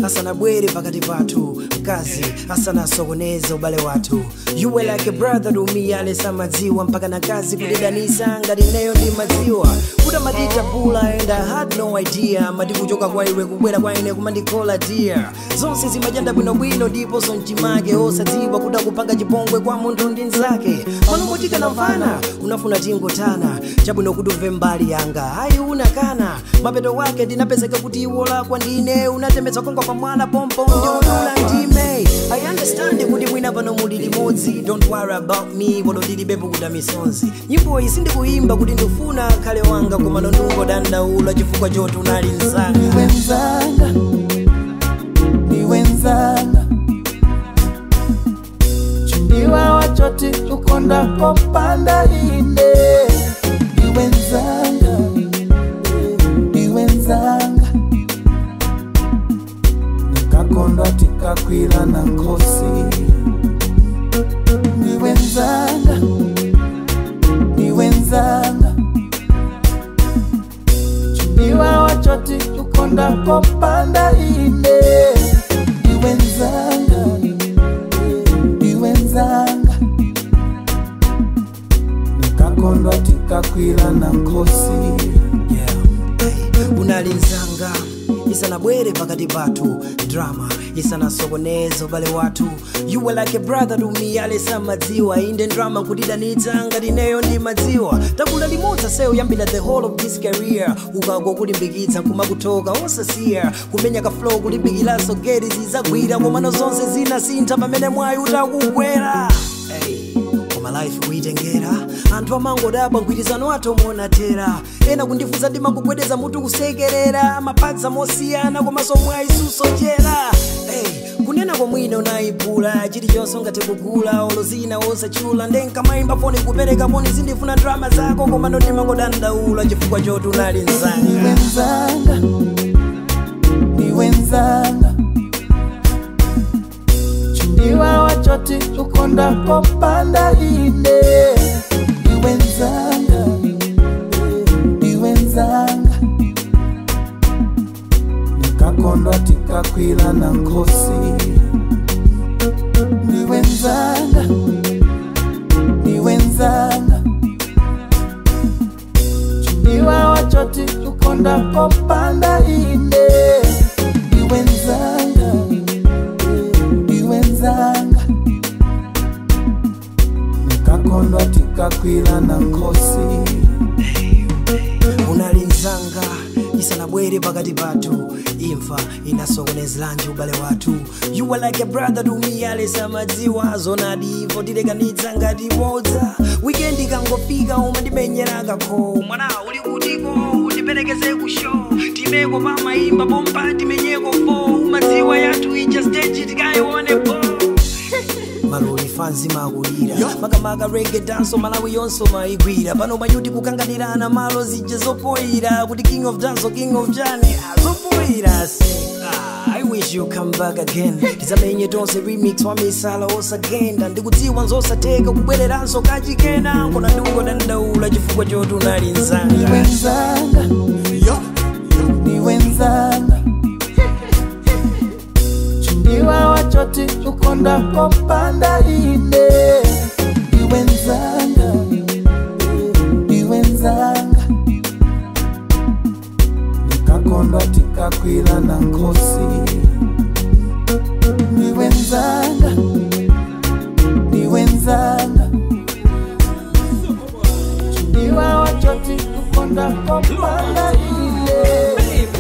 asanabwere pakati pathu mkazi asanasokoneze ubale wathu you were like a brother to me alesa madziwa mpaka na kazi kudidanisa ngati neyo ndi madziwa kuda madita pula and i had no idea mati kuchoka kwa iwe kubwera kwa ine kumandikola dear zonse zimachanda bwinobwino ndiponso mchimake osadziwa kuda kupanga chipongwe kwa munthu ndi nzake pano motika na mvana unafuna tingotana chabwino kuti umve mbali yanga ayi unakana mapeto wake ndinapezeka kuti iwo lakwa ndine unatemetsa kongwa pa mwana pompo ndiudula ndime i understand kuti mwina pano muli limodzi don't worry about me polo ndilibepo kuda misonzi nyimbo iyi sindikuyimba kuti ndifuna khale wanga koma nondungo dandaula chifukwa choti unali mzanga wenzanga ni wenzanga chumbiwa wachoti ukonda kopanda ine ni wenzanga ni wenzanga nikakondwa tikakwila na nkosi ni wenzanga ni wenzanga chumbiwa wachoti ukonda kopanda ine ni wenzanga ni wenzanga nikakondwa tikakwila na nkosi unalinzanga isanabwere pakati pathu drama isanasokoneze ubale wathu you were like a brother to me alesa madziwa inde drama kudidanitsa ngati neyo ndi madziwa takula limodzi seyo yambira the whole of this career ukagwa kulimbikitsa kumakutoka osasiya kumenya ka flow kulimbikiranso geti zizagwira komano zonse zinasintha pamene mwayi utakugwera hey koma life kuitengera anthu amangodabwa mgwirizano athu monatera ena kundifunsa ndimakugwedeza mutu kusekerera mapatsa mosiyana komanso mwaisusochera hey, kunena komwina unayiphula chilichonse ungathe kugula olo zina osachula ndenkamayimba foni kupereka foni zindifuna drama zako koma ndimangodandaula chifukwa choti unali mzanga wenzanga ni wenzanga chumbiwa wachoti ukonda kopanda ine ni wenzanga ni wenzanga nikakondwa tikakwila na nkosi ni wenzanga ni wenzanga chumbiwa wachoti ukonda kopanda ine ni wenzanga ni wenzanga nikakondwa tikakwila na nkosi unalinzanga isanabwere pakati pathu imfa inasokonezeranji ubale wathu you were like a brother to me alesa madziwa zonadi ivo tilekanitsa ngati bodza wikendi ikangofika umandimenyera kakho mwana uli kutiko undiperekeze ku show timeko pamayimba pompa timenyeko fo umadziwa yathu ija stage tikayionepo maloli fanzi makulira makamaka rege danso malawi yonso maigwira pano manyuti kukanganirana malo zije zopoira kuti king of dance king of jani zopoira se Ah, I wish you come back again tizamenye tonse remix wa misala osagenda ndikudziwa nzosateka kubwereranso kachikena nkona ndikungodandaula chifukwa choti unali ni nzanga wenzanga ni wenzanga chumbiwa wachoti ukonda kopanda ine ni wenzanga ni wenzanga nikakondwa tikakwila na nkosi ni wenzanga ni wenzanga chumbiwa wachoti ukonda kopanda ine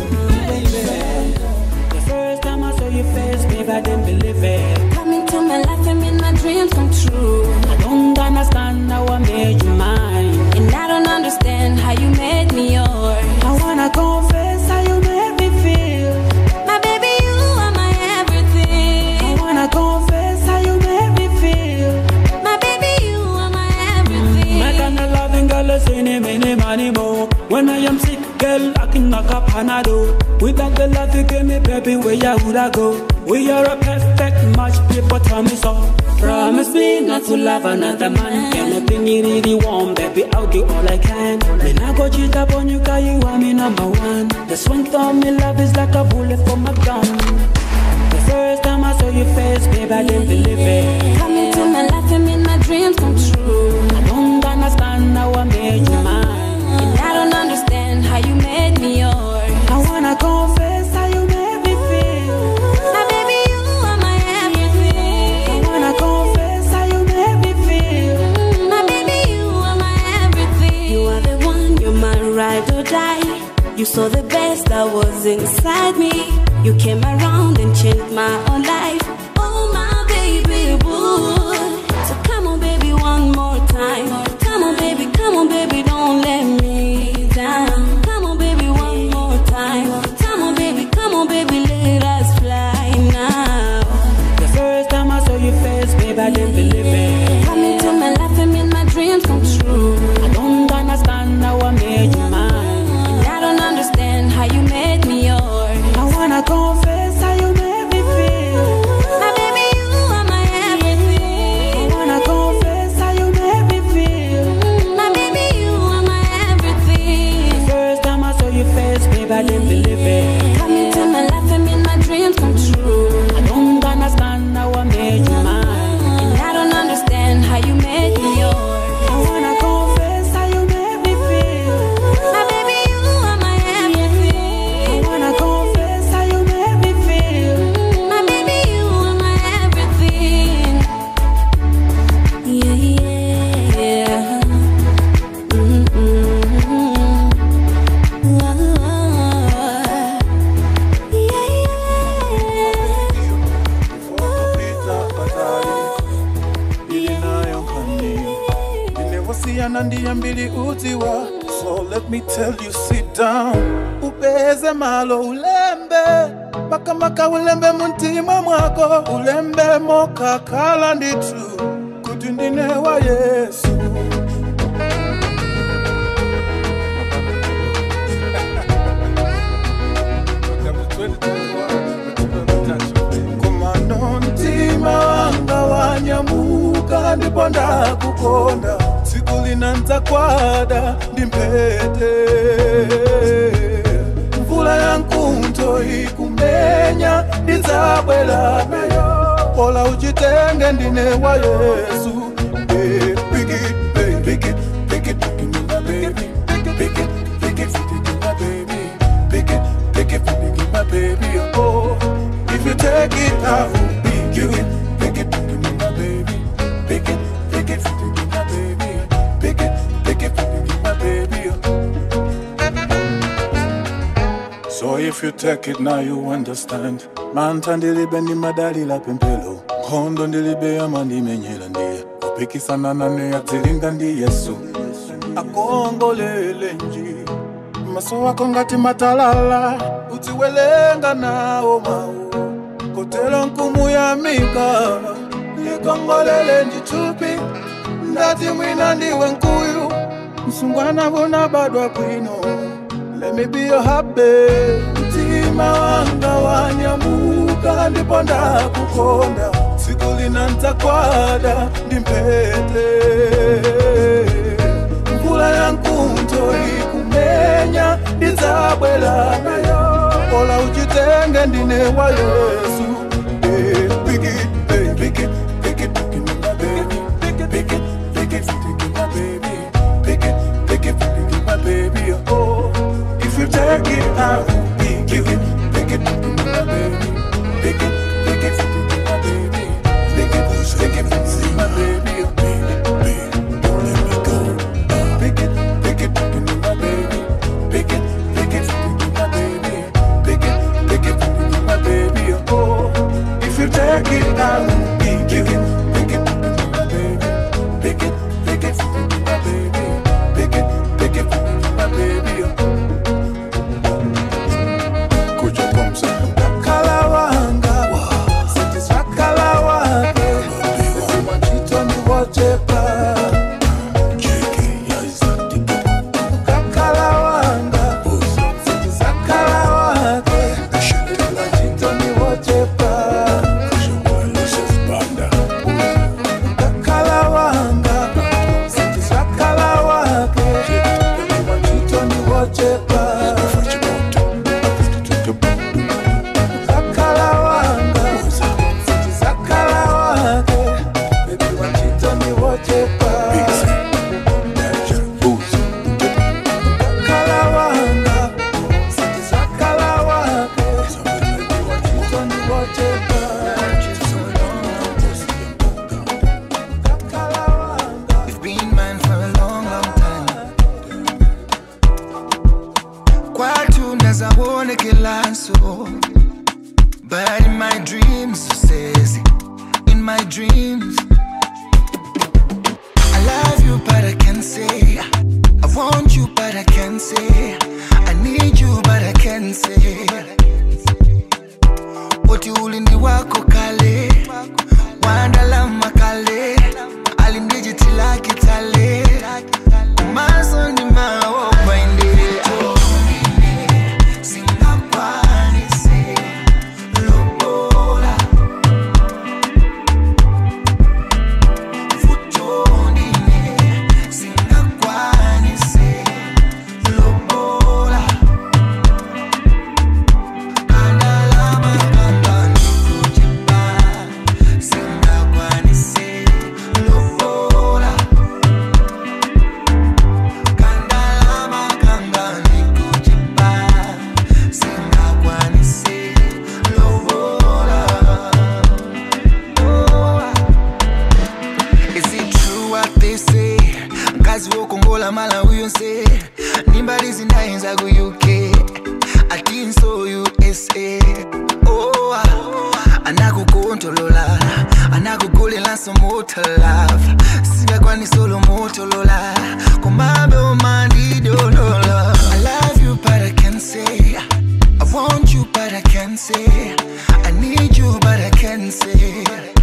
The first time I saw your face, babe, I didn't believe it. Coming to my life and made my dreams come true. I don't understand how I made you mine. And I don't understand how you made me yours. I wanna confess how you made me feel. My baby, you are my everything. I wanna confess how you made me feel. My baby, you are my everything. My kind of loving girl is any, many, money more. When I am sick, girl, I can knock up Panado. Without the love you give me, baby, where ya would I go? We are a perfect match, people tell me so. Promise me not to love another man. Anything you really want, baby, I'll do all I can. Then I go cheat up on you, cause you are me number one. The strength of me love is like a bullet from a gun. I didn't believe it. Come into my life and make my dreams come true. I don't understand how I made you mine. And I don't understand how you made me yours. I wanna confess how you made me feel. My baby, you are my everything. I wanna confess how you made me feel. My baby, you are my everything. You are the one, you're my ride or die. You saw the best that was inside me. You came around and changed my whole life. Oh, my baby boo. So come on, baby, one more time. Come on, baby, come on, baby, don't let me down. Come on, baby, one more time. Come on, baby, come on, baby, let us fly now. The first time I saw your face, babe, I didn't believe it. Come into my life and make my dreams come true. I don't understand how I made you mine. And I don't understand how you made me yours. I wanna confess how you made me feel. My baby, you are my I everything. wanna confess how you made me feel. My baby, you are my everything. First time I saw your face, babe, I didn't believe it. Come into my life and make my dreams come true. I don't understand how I made you mine. And I don't understand how you made me yours. I wanna confess how you made me feel. My baby, you are my I everything. wanna confess how you made me feel. My baby, you are my everything. Yeah, yeah. Mm-mm. Inewasiyana ndiye mbili utiwa So let me tell you sit down Upeze malo ulembe Maka maka ulembe muntima mwako Ulembe moka kala nditu Kuti ndine wa Yesu Kumano mtima wanga wanyamuka ndipo ndakukonda tsiku linanza kwada ndimpete mvula ya nkunto ikumenya ndidzabwera nayo pola uchitenge ndine wa yesu Eh, pick it, baby, pick it, pick it, pick it, my baby. Pick it, pick it, pick it, my baby. Pick it, pick it, pick it, my baby. Oh, if you take it, I will pick you. Pick it, pick it, my baby. Pick it, pick it, pick it, my baby. Pick it, pick it, pick it, my baby. So if you take it now you understand manta ndilibe ndi madalila pempelo nkhondo ndilibe ama ndimenyera ndiye kupikisana nane yadzilinga ndi yesu akongolele nji maso wako ngati matalala udziwelenga nawo mawu kotero nkumu ya mika likongolele njitupi ndati mwina ndiwe nkuyu msungwana vunabadwa bwino Let me be your happy mtima wanga wanyamuka ndipo ndakukonda tsiku linanza kwada ndimpete mvula ya nkunto ikumenya ndidzabwera nayo pola uchitenge ndine wa yesu Eh, pick it, eh, pick it, pick it, pick it, my baby. Pick it, pick it, pick it, pick it, my baby. Pick it, pick it, pick it, my baby. Oh, if you take it, I will pick you. Pick it, pick it, my baby. Pick it, pick it, pick it, my baby. Pick it, pick it, pick it, my baby. Oh, baby, baby, don't let me go. Pick it, pick it, pick it, my baby. Pick it, pick it, pick it, my baby. Pick it, pick it, pick it, my baby. Oh, if you take it, I will pick you. Pick it, pick it, my baby. Pick it, pick it, pick it, my baby. Pick it, pick it, pick it, my baby. Kuja pomsa. Kalawanga. you nazawonekelanso but in my dreams so says in my dreams I love you but I can't say I want you but I can't say I need you but I can't say Oti ulindi wako kale Wandalama kale Alimdijitila kitale Maso ni mawo bainde Singakwanise Lobola Futondine Singakwanise Lobola Kandalama kambani kujipa Singakwanise Lobola Kandalama kambani kujipa Singakwanise Lobola Is it true what they say? Mkazi wokongola mala uyonse nimbali zinayenza ku UK atinso USA oh, anakukontolola anakugulilanso motolava singakwanisolo motolola komabe omandidolola I love you but I can't say I want you but I can't say I need you but I can't say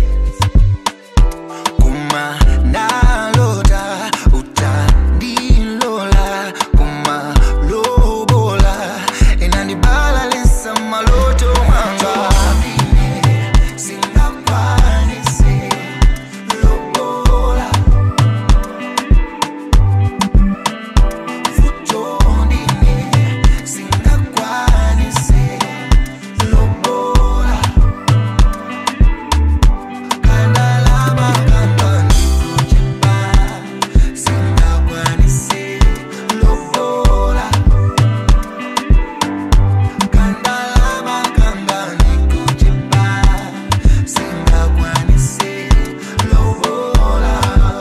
kuma nalota utandilola kuma lobola inandibala lesa maloto mwanga singakwanise lobola futondine singakwanise lobola kandalama kambani kujipa singakwanise lobola kandalama kambani kujipa singakwanise lobola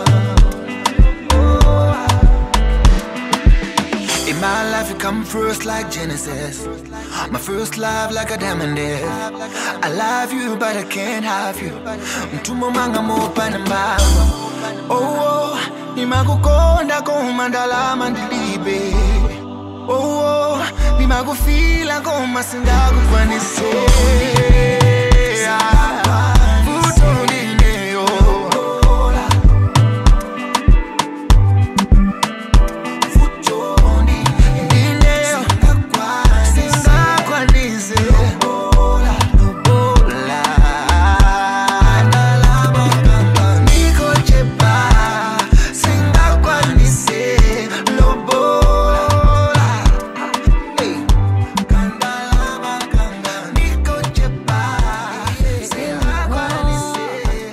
In my life, you come first like Genesis. My first love like a diamond is. I love you, but I can't have you. Mtumo manga mopana mbamba. Oh, oh, nimakukonda koma ndalama ndilibe. Oh, oh, nimakufila koma singakukwanise. Vuto ndineyo. Ndineyo. Singakwanise. Lobola. Ndalama kambani. Nikochepa. Singakwanise. Lobola. Hey. Kandalama kambani. Nikochepa. Singakwanise.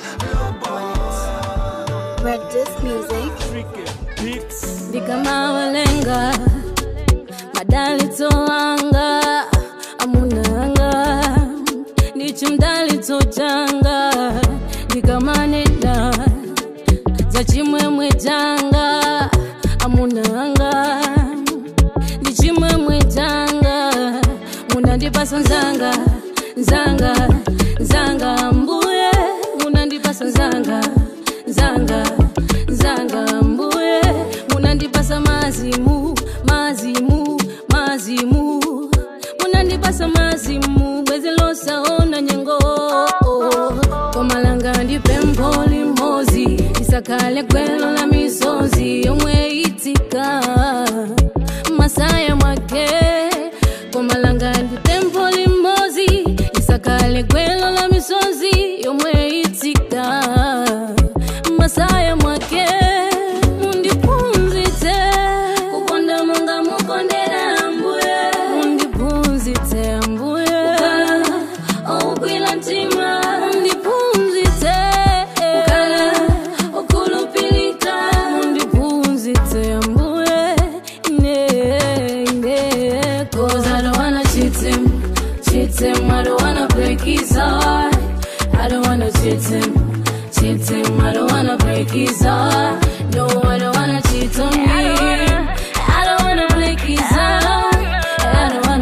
Red Disc Music. Ndikama walenga madali toanga amunanga ndichimdali tojanga ndikamanena za chimwemwe janga amunanga ndichimwemwe janga munandipasa nzanga nzanga nzanga mbuye munandipasa nzanga nzanga nzanga mbuye munandipasa mazimu mazimu mazimu munandipasa mazimu bwezi losaona nyengo komalanga ndipempho limozi isakale gwelo la misozi yomwe itika masaya mwake komalanga ndipempho limozi isakale gwelo la misozi yomwe itika masaya mwake mundipunzitse kukonda monga mukondera ambuye mundipunzitse ambuye oukwila mtima mundipunzitse kukala okulupilika mundipunzitse ambuye ine ine cause I don't wanna cheat him cheat him I don't wanna break his heart I don't wanna cheat him cheat him I don't wanna break his heart no I don't wanna cheat on me I don't wanna break his heart I don't wanna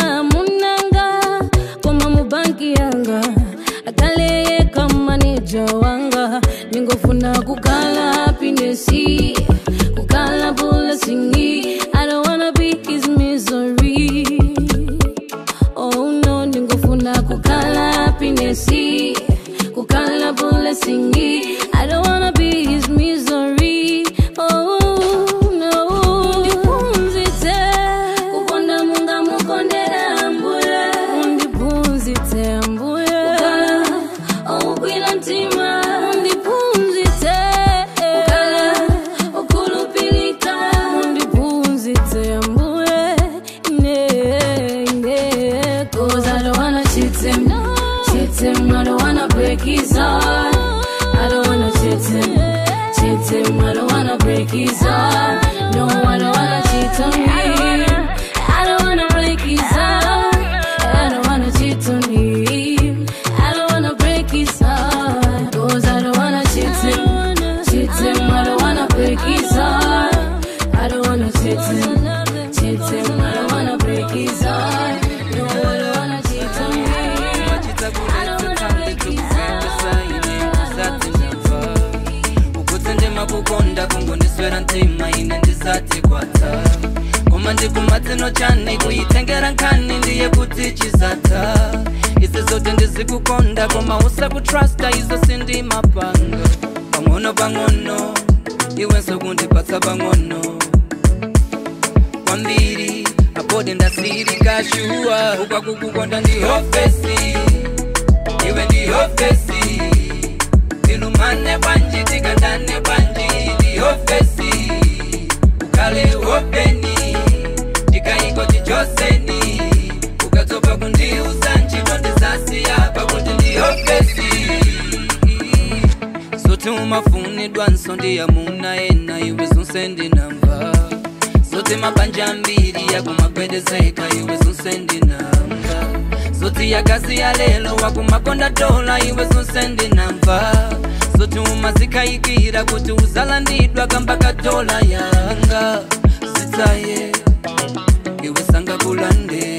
munanga koma mubanki yanga akaleye kama neja wanga ningofuna kukala happinesi kukala bulasingi i don't wanna be his misery oh no ningofuna kukala happinesi kukala bulasingi i don't wanna be his misery oh no ndipunzite kukonda munga mukondera ambuye undipunzite ambuye kukala oukwila mtima undipunzite kukala ukulupilika undipunzite ambuye ine ine cause i don't wanna cheat him cheat him i don't wanna break his heart i don't wanna cheat him cheat him i don't wanna break his heart no i don't wanna cheat on him i don't wanna break his heart i don't wanna cheat on him i don't wanna break his heart cause i don't wanna cheat him cheat him i don't wanna break his heart i don't wanna cheat him cheat him i don't wanna break his heart no i don't wanna cheat on him i don't wanna break his heart ukutse ndima kukonda kungondiswera ntima ine ndisati kwata koma ndikumatsino chani kuyitengera nkhani ndiye kuti chizata ise zote ndizikukonda koma usakutrasta izo sindimapanga pang'ono pang'ono iwenso kundipatsa pang'ono kwambiri apode ndasirika shuwa ukwakukukonda ndihofesi iwe ndihofesi tilumane bwanji tikandane bwanji ndihofesi ukale openi tikaiko tichoseni ukatopa kundiuza ntchito ndisasiya pakuti ndihofesi zote umafunidwa nso ndiyamuna ena iwe zonse ndinamva zote mabanja mbiri yakumagwedezeka iwe zonse ndinamva zoti yakazi ya lelo wakumakonda dola iwe zonse ndinamva zoti umazikayikira kuti uzalandidwa kamba kadola yanga zitaye iwe sangakulande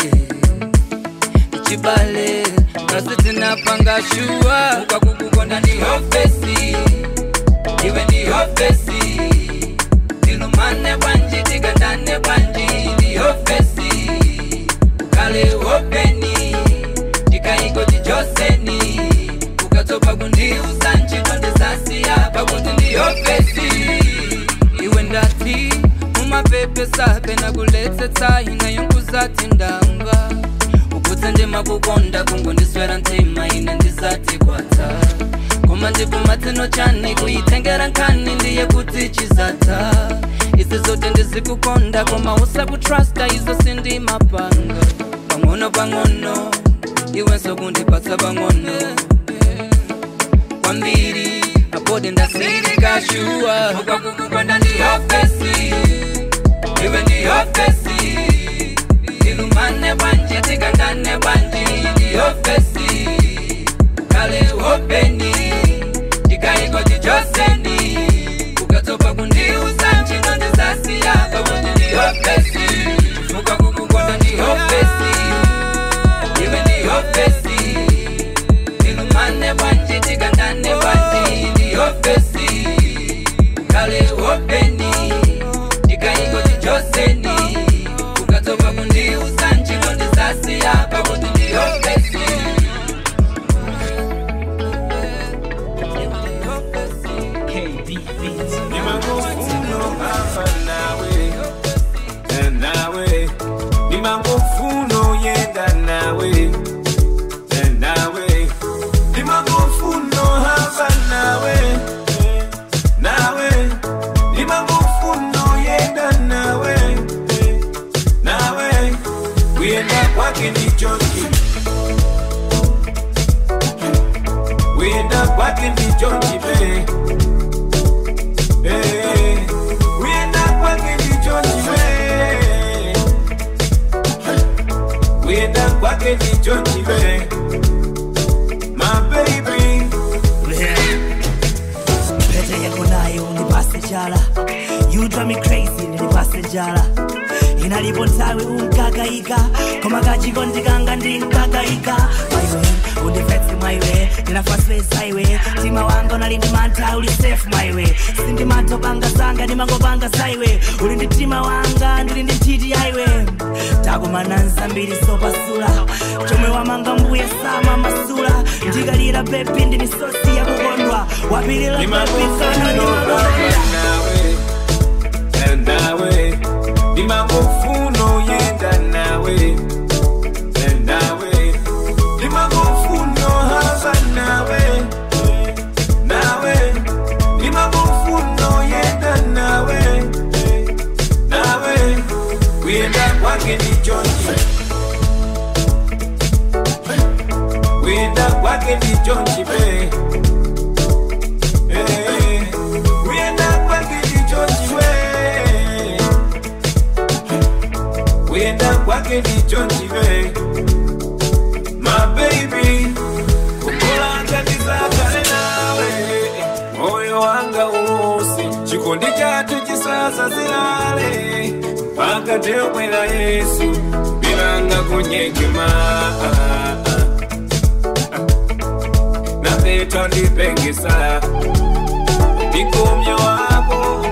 ichibale kasi tinapanga shuwa ukakukukonda ndi hofesi iwe ndi hofesi tilumane bwanji tikandane bwanji ndi hofesi ukale openi tikaiko tichoseni ukatopa kundiuza ntchito ndisasiya pakuti ndiyopesi iwe ndati mumapepesa pena kuletsetsa inayo nkuzati ndamva ukutse ndimakukonda kungondiswera ntima ine ndisati kwata koma ndikumatsino chani kuyitengera nkhani ndiye kuti chizata isi zote ndizikukonda koma usakutrasta izo sindimapanga pang'ono pang'ono iwenso kundipatsa pang'ono kwambiri apode ndasirika shuwa ukakukukonda ndihofesi iwe ndihofesi tilumane bwanji tikandane bwanji ndihofesi ukale openi tikaiko tichoseni ukatopa kundiuza ntchito ndisasiya pakuti ndihofesi chifuka kukukonda ndihofesi iwe ndihofesi tilumane bwanji tikandane bwanji ndihofesi ukale openi tikaiko tichoseni ukatopa kundiuza ntchito ndisasiya pakuti ndihofesi nawe nimangofuno yenda nawe nawe nimangofuno hava nawe nawe nimangofuno yenda nawe nawe kuyenda kwake ndichoki kuyenda kwake ndichoki be Eh, kuyenda kwake ndichoki be kuyenda kwake ndichoki be my baby pete yako nayo unipase jala you drive me crazy nilipase jala inalipo nthawi unkakayika koma kachikondi kanga ndinkakayika maiwe undifetse maiwe ndinafasweza iwe mtima wanga unali ndi mantha uli safe maiwe sindi mantha panga zanga ndimangopanga zaiwe uli ndi mtima wanga ndili ndi nthiti yaiwe takumana nzambiri zopasula chomwe wamanga mbuye sama masula ndikalira bebi ndi misosi yakukondwa wapilira bebi kana ndimakonda nawe ndimakufuno yenda nawe nawe ndimakufuno hamba nawe nawe ndimakufuno yenda nawe nawe kuyenda kwake ni jonji kuyenda kwake ni jonji be Eh, kuyenda kwake ni jonji we kuyenda kwake ni jonji we my baby kukolanga ndizakale nawe moyo wanga usi chikondi chatu chisasa zilale mpaka teomwera yesu bilanga kunyekema napeta ndipengesa ndikomya wako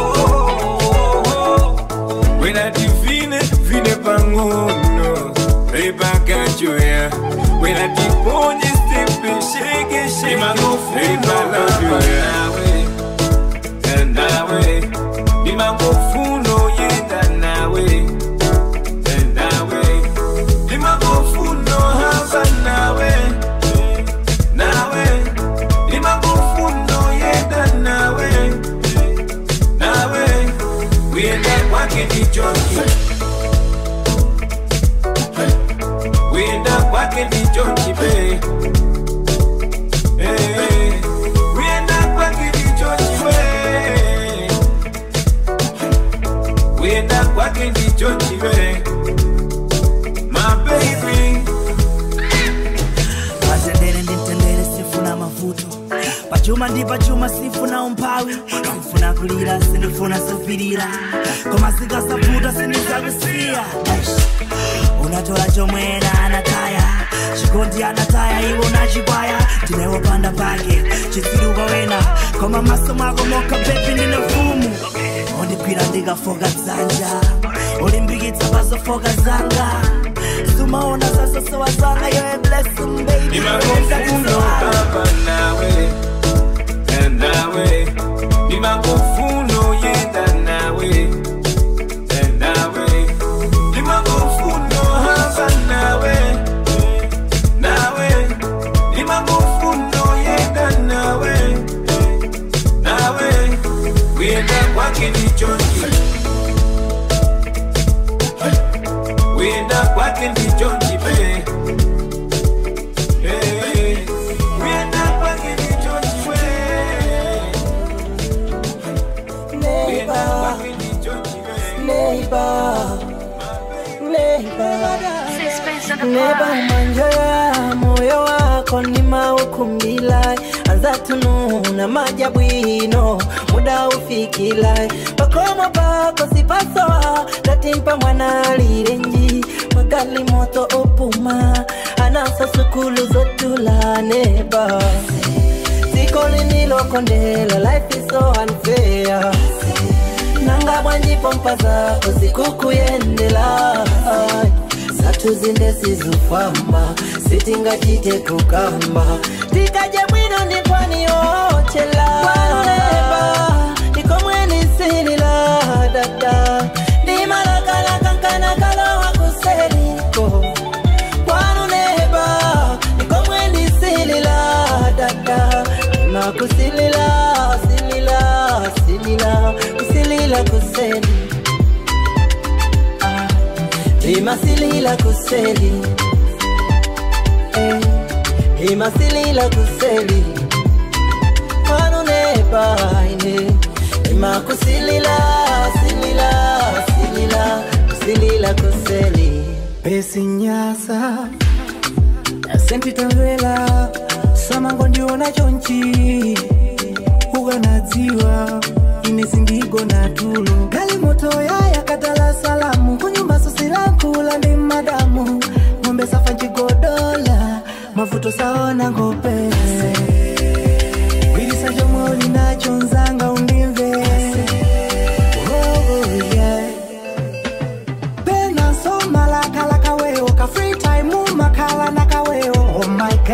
wena divine vine pangono epakachoya wena tiponye stepeshekeshekimagofnawe nawe ndimagofuno yenda nawe nawe ndimagofuno hamba nawe nawe ndimagofuno yenda nawe nawe kuyenda kwake ni jonji kuyenda kwake ni jonji be Eh, kuyenda kwake ni jonji we kuyenda kwake ni jonji we my baby patendere ndi mtendere sifuna mavuto pachuma ndi pachuma sifuna umphawi sifuna kulira sindifuna zopirira koma zikasavuta sindizakusiya Eish. unatola chomwera anataya chikondi anataya iwo nachikwaya ndinewopanda pake chitsiruka wena koma maso mwako moka bebi ndine mfumu undigwira ndikafoka dzanja ulimbikitsa pazofoka zanga sumaona zasosowa zanga yoye blessing baby ndimakufuno hapa nawe nawe ndimakufuno yenda nawe nawe ndimakufuno hapa nawe nawe ndimakufuno yenda nawe nawe kuyenda kwake ni jonji kuyenda kwake ni jonji be Eh, kuyenda kwake ni jonji we kuyenda kwake ni jonji neba manjoya moyo wako ni maukumbila anza tununa majabwino muda ufikila pakomo pako sipasoa tatimpa mwana lirenji magali moto opuma anasa sukulu zotula neba siko linilokondela life is so unfair nanga bwanjipo mpa zako sikukuyendela zatu zinde sizufamba sitingachite kukamba tikaje bwino ndikwaniyochela kwanuleba ndikomwenisilila dada ndimalakalakankanakalowa kuseliko kwanuleba ndikomwenisilila dada ndimakusilila silila silila kusilila kuseli imasilila kuseli eh, imasilila kuseli kwanunepaine imakusilila silila silila kusilila kuseli pesinyasa asentitamvela samango ndiona chonchi ukanadziwa ine sindigona tulo gali moto yaya katala salamu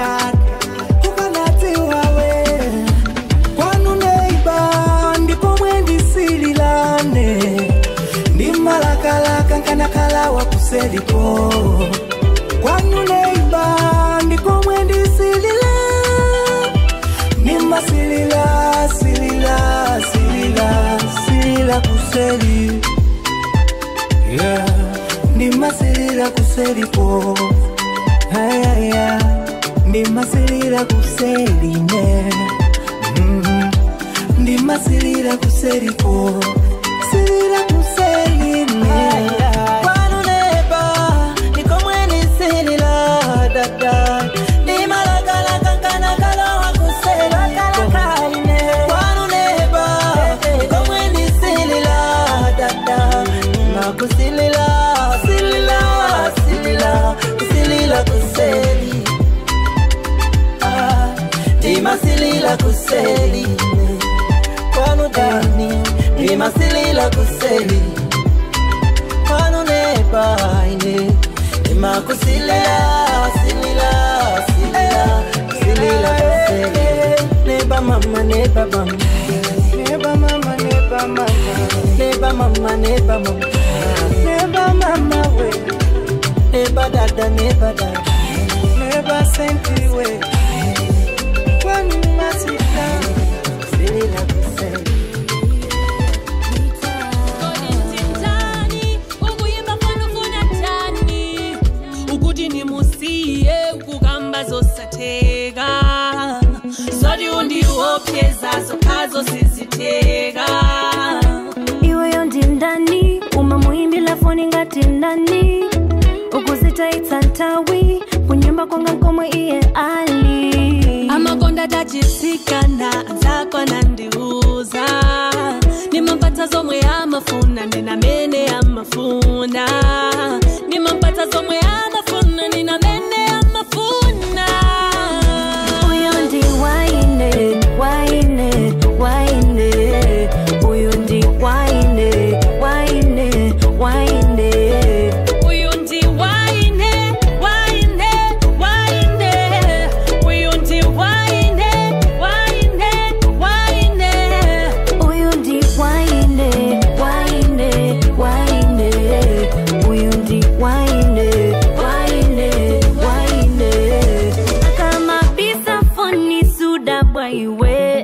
yake ukanatiwawe kwanu neiba ndipo mwendisililane ndimalakalaka nkanakala wakuseliko kwanu neiba ndiko mwendisilila nimasilila silila silila silila kuseli yeah. nimasilila kuseliko ayaya ndimasilila kuseline mm. ndimasilila kuseliko silila kuseline kwanu neba nikomwenisilila dada nimalakalakankanakalwa kuseliko kwanu neba nikomwenisilila dada nakusilila silila silila silila kuseli Ah, ndimasilila kuseli kwanu dani ndimasilila kuseli kwanu nebaine ndimakusilila silila silila silila kuseli neba mama neba mama neba mama neba mama neba mama neba mama neba mama we neba dada neba dada neba senti we kwanu masika silila kuseli ukuyimba fana ufuna njani ukuthi nimusiye ukukamba zosatheka zodi undiwopyezazo khazo sizitheka iweyo ndindani uma muyimbila foni ngati ndani ukuzitaitsa ntawi kunyumba kwanga komwe iye ali amakonda tachitsikana anzako nandiuza nimampata zomwe amafuna ndinamene amafuna nimampata zomwe amafuna ndinamene amafuna uyo ndi waine waine waine uyo ndi waine waine waine uyu ndi waine waine waine uyu ndi waine waine waine uyu ndi waine waine waine uyu ndi waine waine waine akamabisa foni suda bwaiwe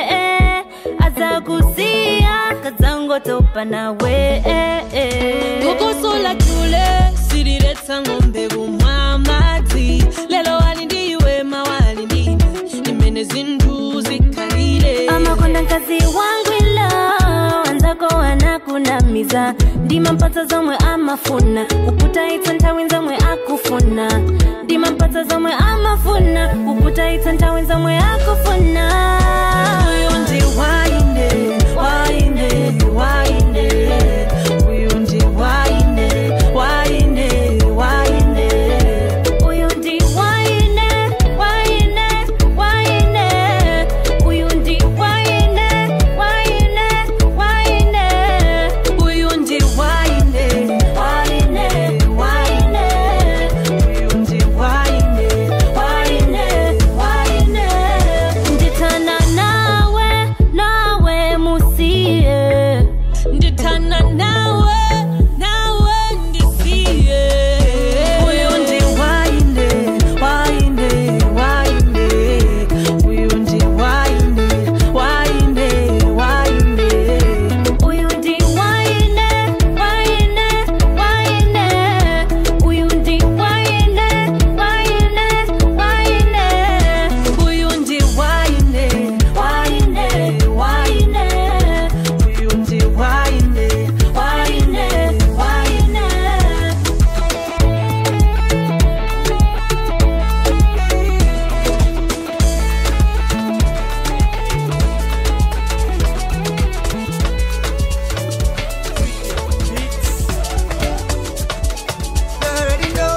azakusiya kadzangotopa nawe kukusula chule sililetsa ng'ombe kumwa madzi lelo wali ndiwe mawali ndine nimene zinthu zikhalire amakonda mkazi wangwila wanzako wanakunamiza ndimampatsa zomwe amafuna kukutaitsa nthawi zomwe akufuna ndimampatsa zomwe amafuna kukutaitsa nthawi zomwe akufuna uyu ndi waine waine waine uyu ndi waine waine waine uyu ndi waine waine waine uyu ndi waine waine waine uyu ndi waine waine waine uyu ndi waine waine waine ndithanda nawe nawe musiye ndithanda nawe nawe ndisiye uyu ndi waine waine waine uyu ndi waine waine waine uyu ndi waine waine waine uyu ndi waine waine waine uyu ndi waine waine waine uyu ndi waine waine waine already know.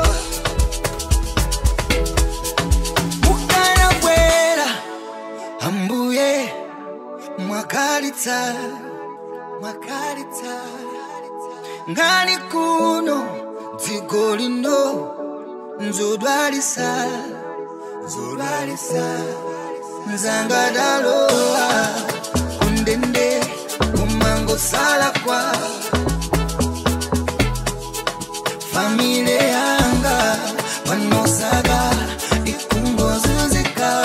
Mukana bwera, ambuye, mwakalitsa, mwakalitsa. Ngani kuno, dziko lino, nzodwalisa, zodwalisa nzangadalowa undende kumangosala kwa famile yanga panosaga ikungozuzika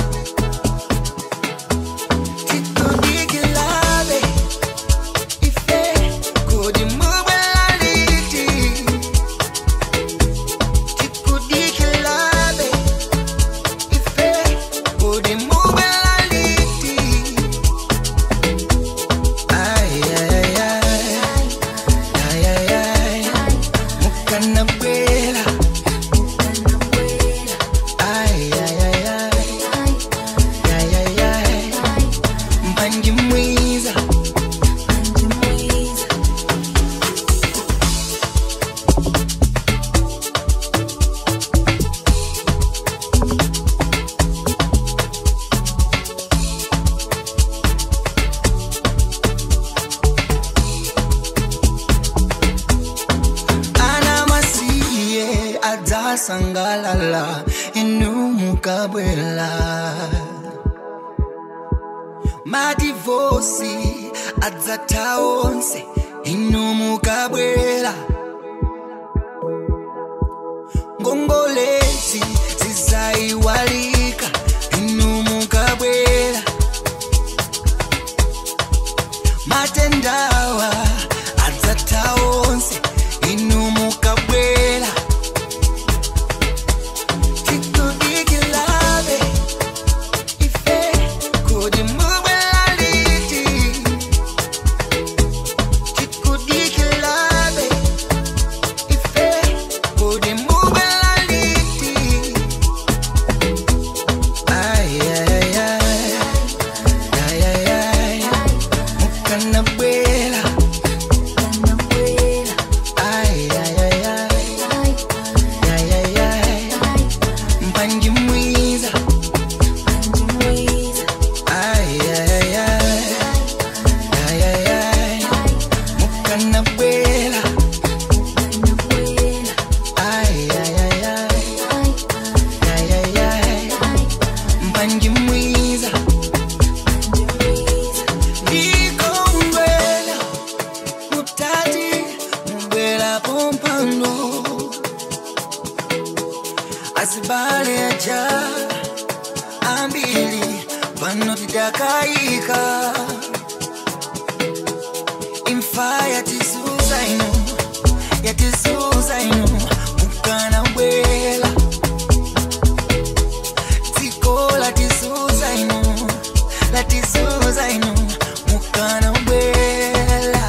titodikilabe ife kodimubwelaliti tikudikilabe ife kodimubwelaliti ayayayay ayayay mukanabwela ayayayay ayayay mpanji mwiza ana masiye adzasangalala inu mukabwela madivosi adzatha onse inu mukabwela ngongolezi zizayiwalika inu mukabwela matendawa adzatha onse inu mukabwela tikudikilabe ife kodi mubwelaliti tikudikilabe ife kodi mubwelaliti ayayayay ayayay mukanabwela ayayayay ayayay mpanji mwiza ayayayay ayayay mukanabwela ayayayay ayayay mpanji mwiza ndikombela mutati mubwela pompano asibale aja ambili pano tidakayika imfa yatisuza ino yatisuza ino mukana bwela dziko latisuza ino latisuza ino mukana bwela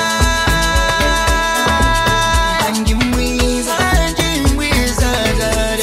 Mpanji mwiza, mpanji mwiza,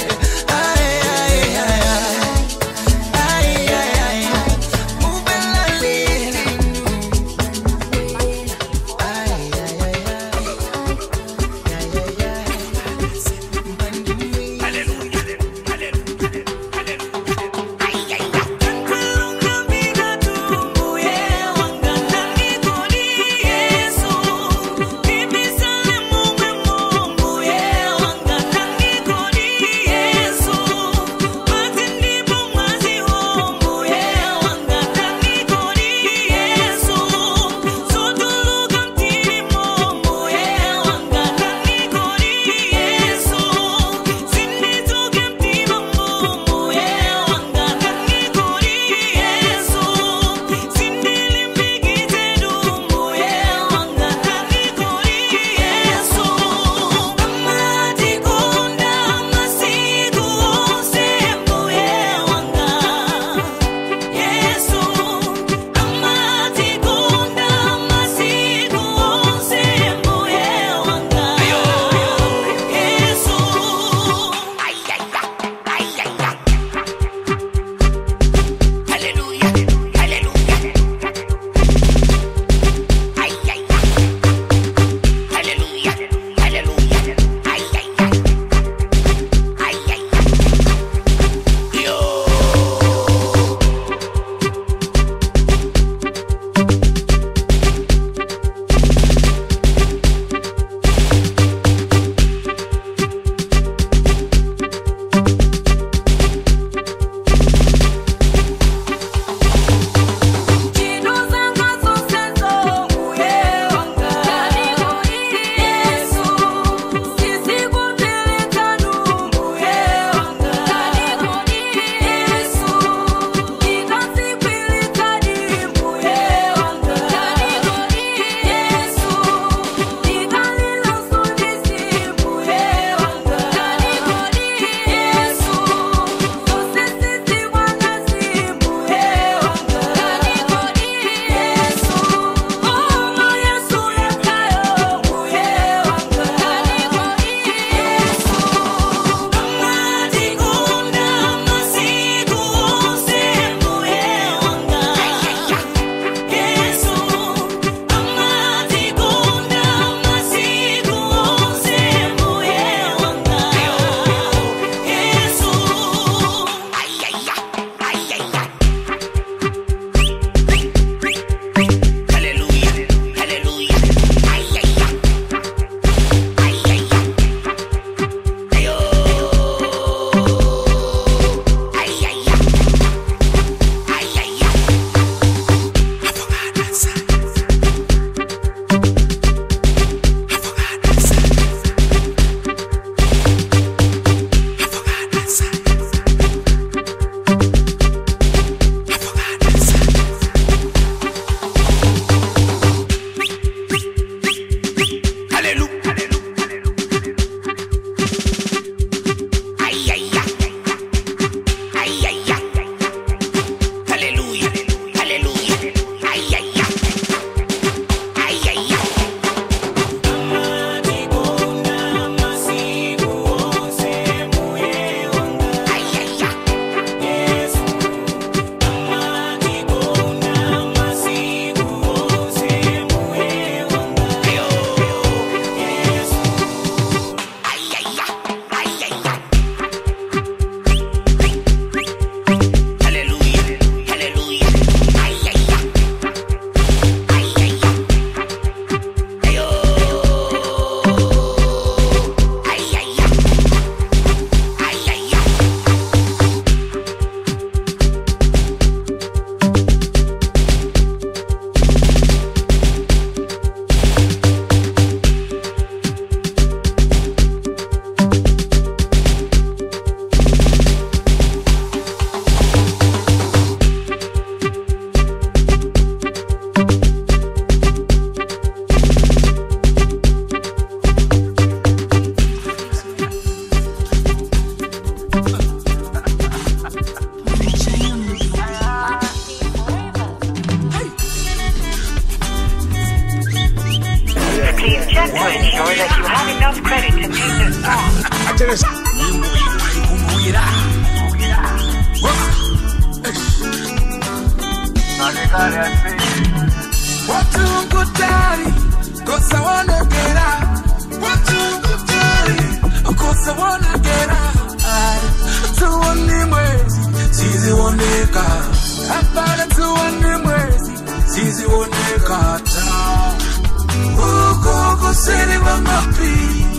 siwonekera tuone mwezi sizioneka hapana tuone mwezi sizioneka ta uko kusini wa mapi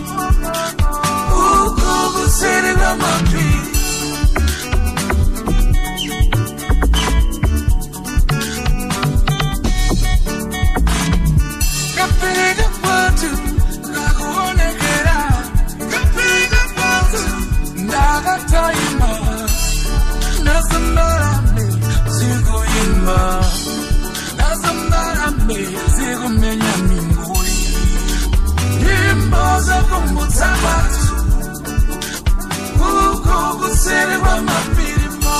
uko kusini wa mapi Kapiga watu nakuonekera Kapiga watu ndakataima nasambarame sikuimba nasambarame sikumenya minguli nyimbo zakumbutsa watu uko kuseri kwa mapirimo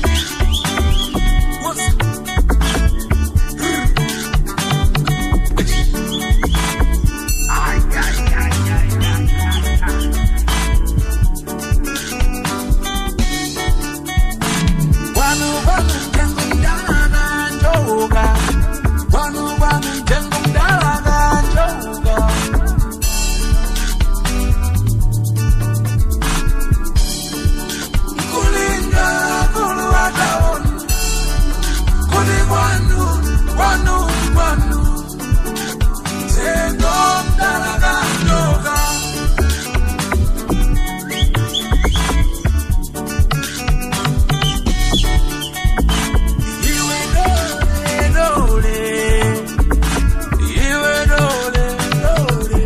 Wanu wanu jengo mdalaga njoga Wanu wanu jengo mdalaga njoga Kulinga kulu wataoni Kuli wanu wanu wanu Jengo mdalaga njoga Iwe dole dole Iwe dole dole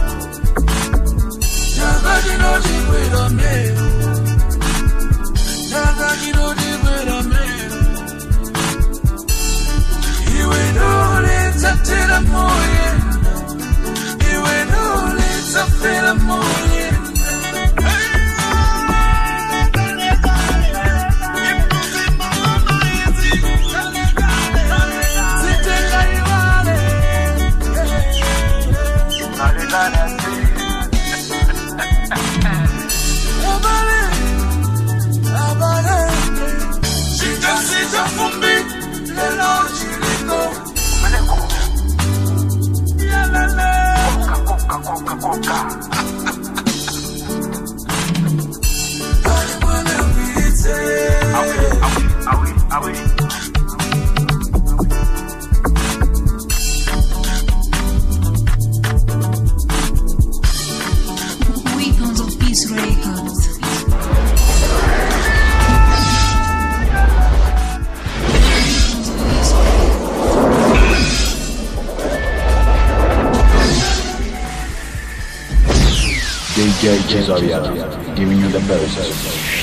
Nyakati no chikwera mero Nyakati no chikwera mero Iwe dole tatera moye Iwe dole tafera moye Weapons of Peace Records. DJ Cesaria, giving you the best.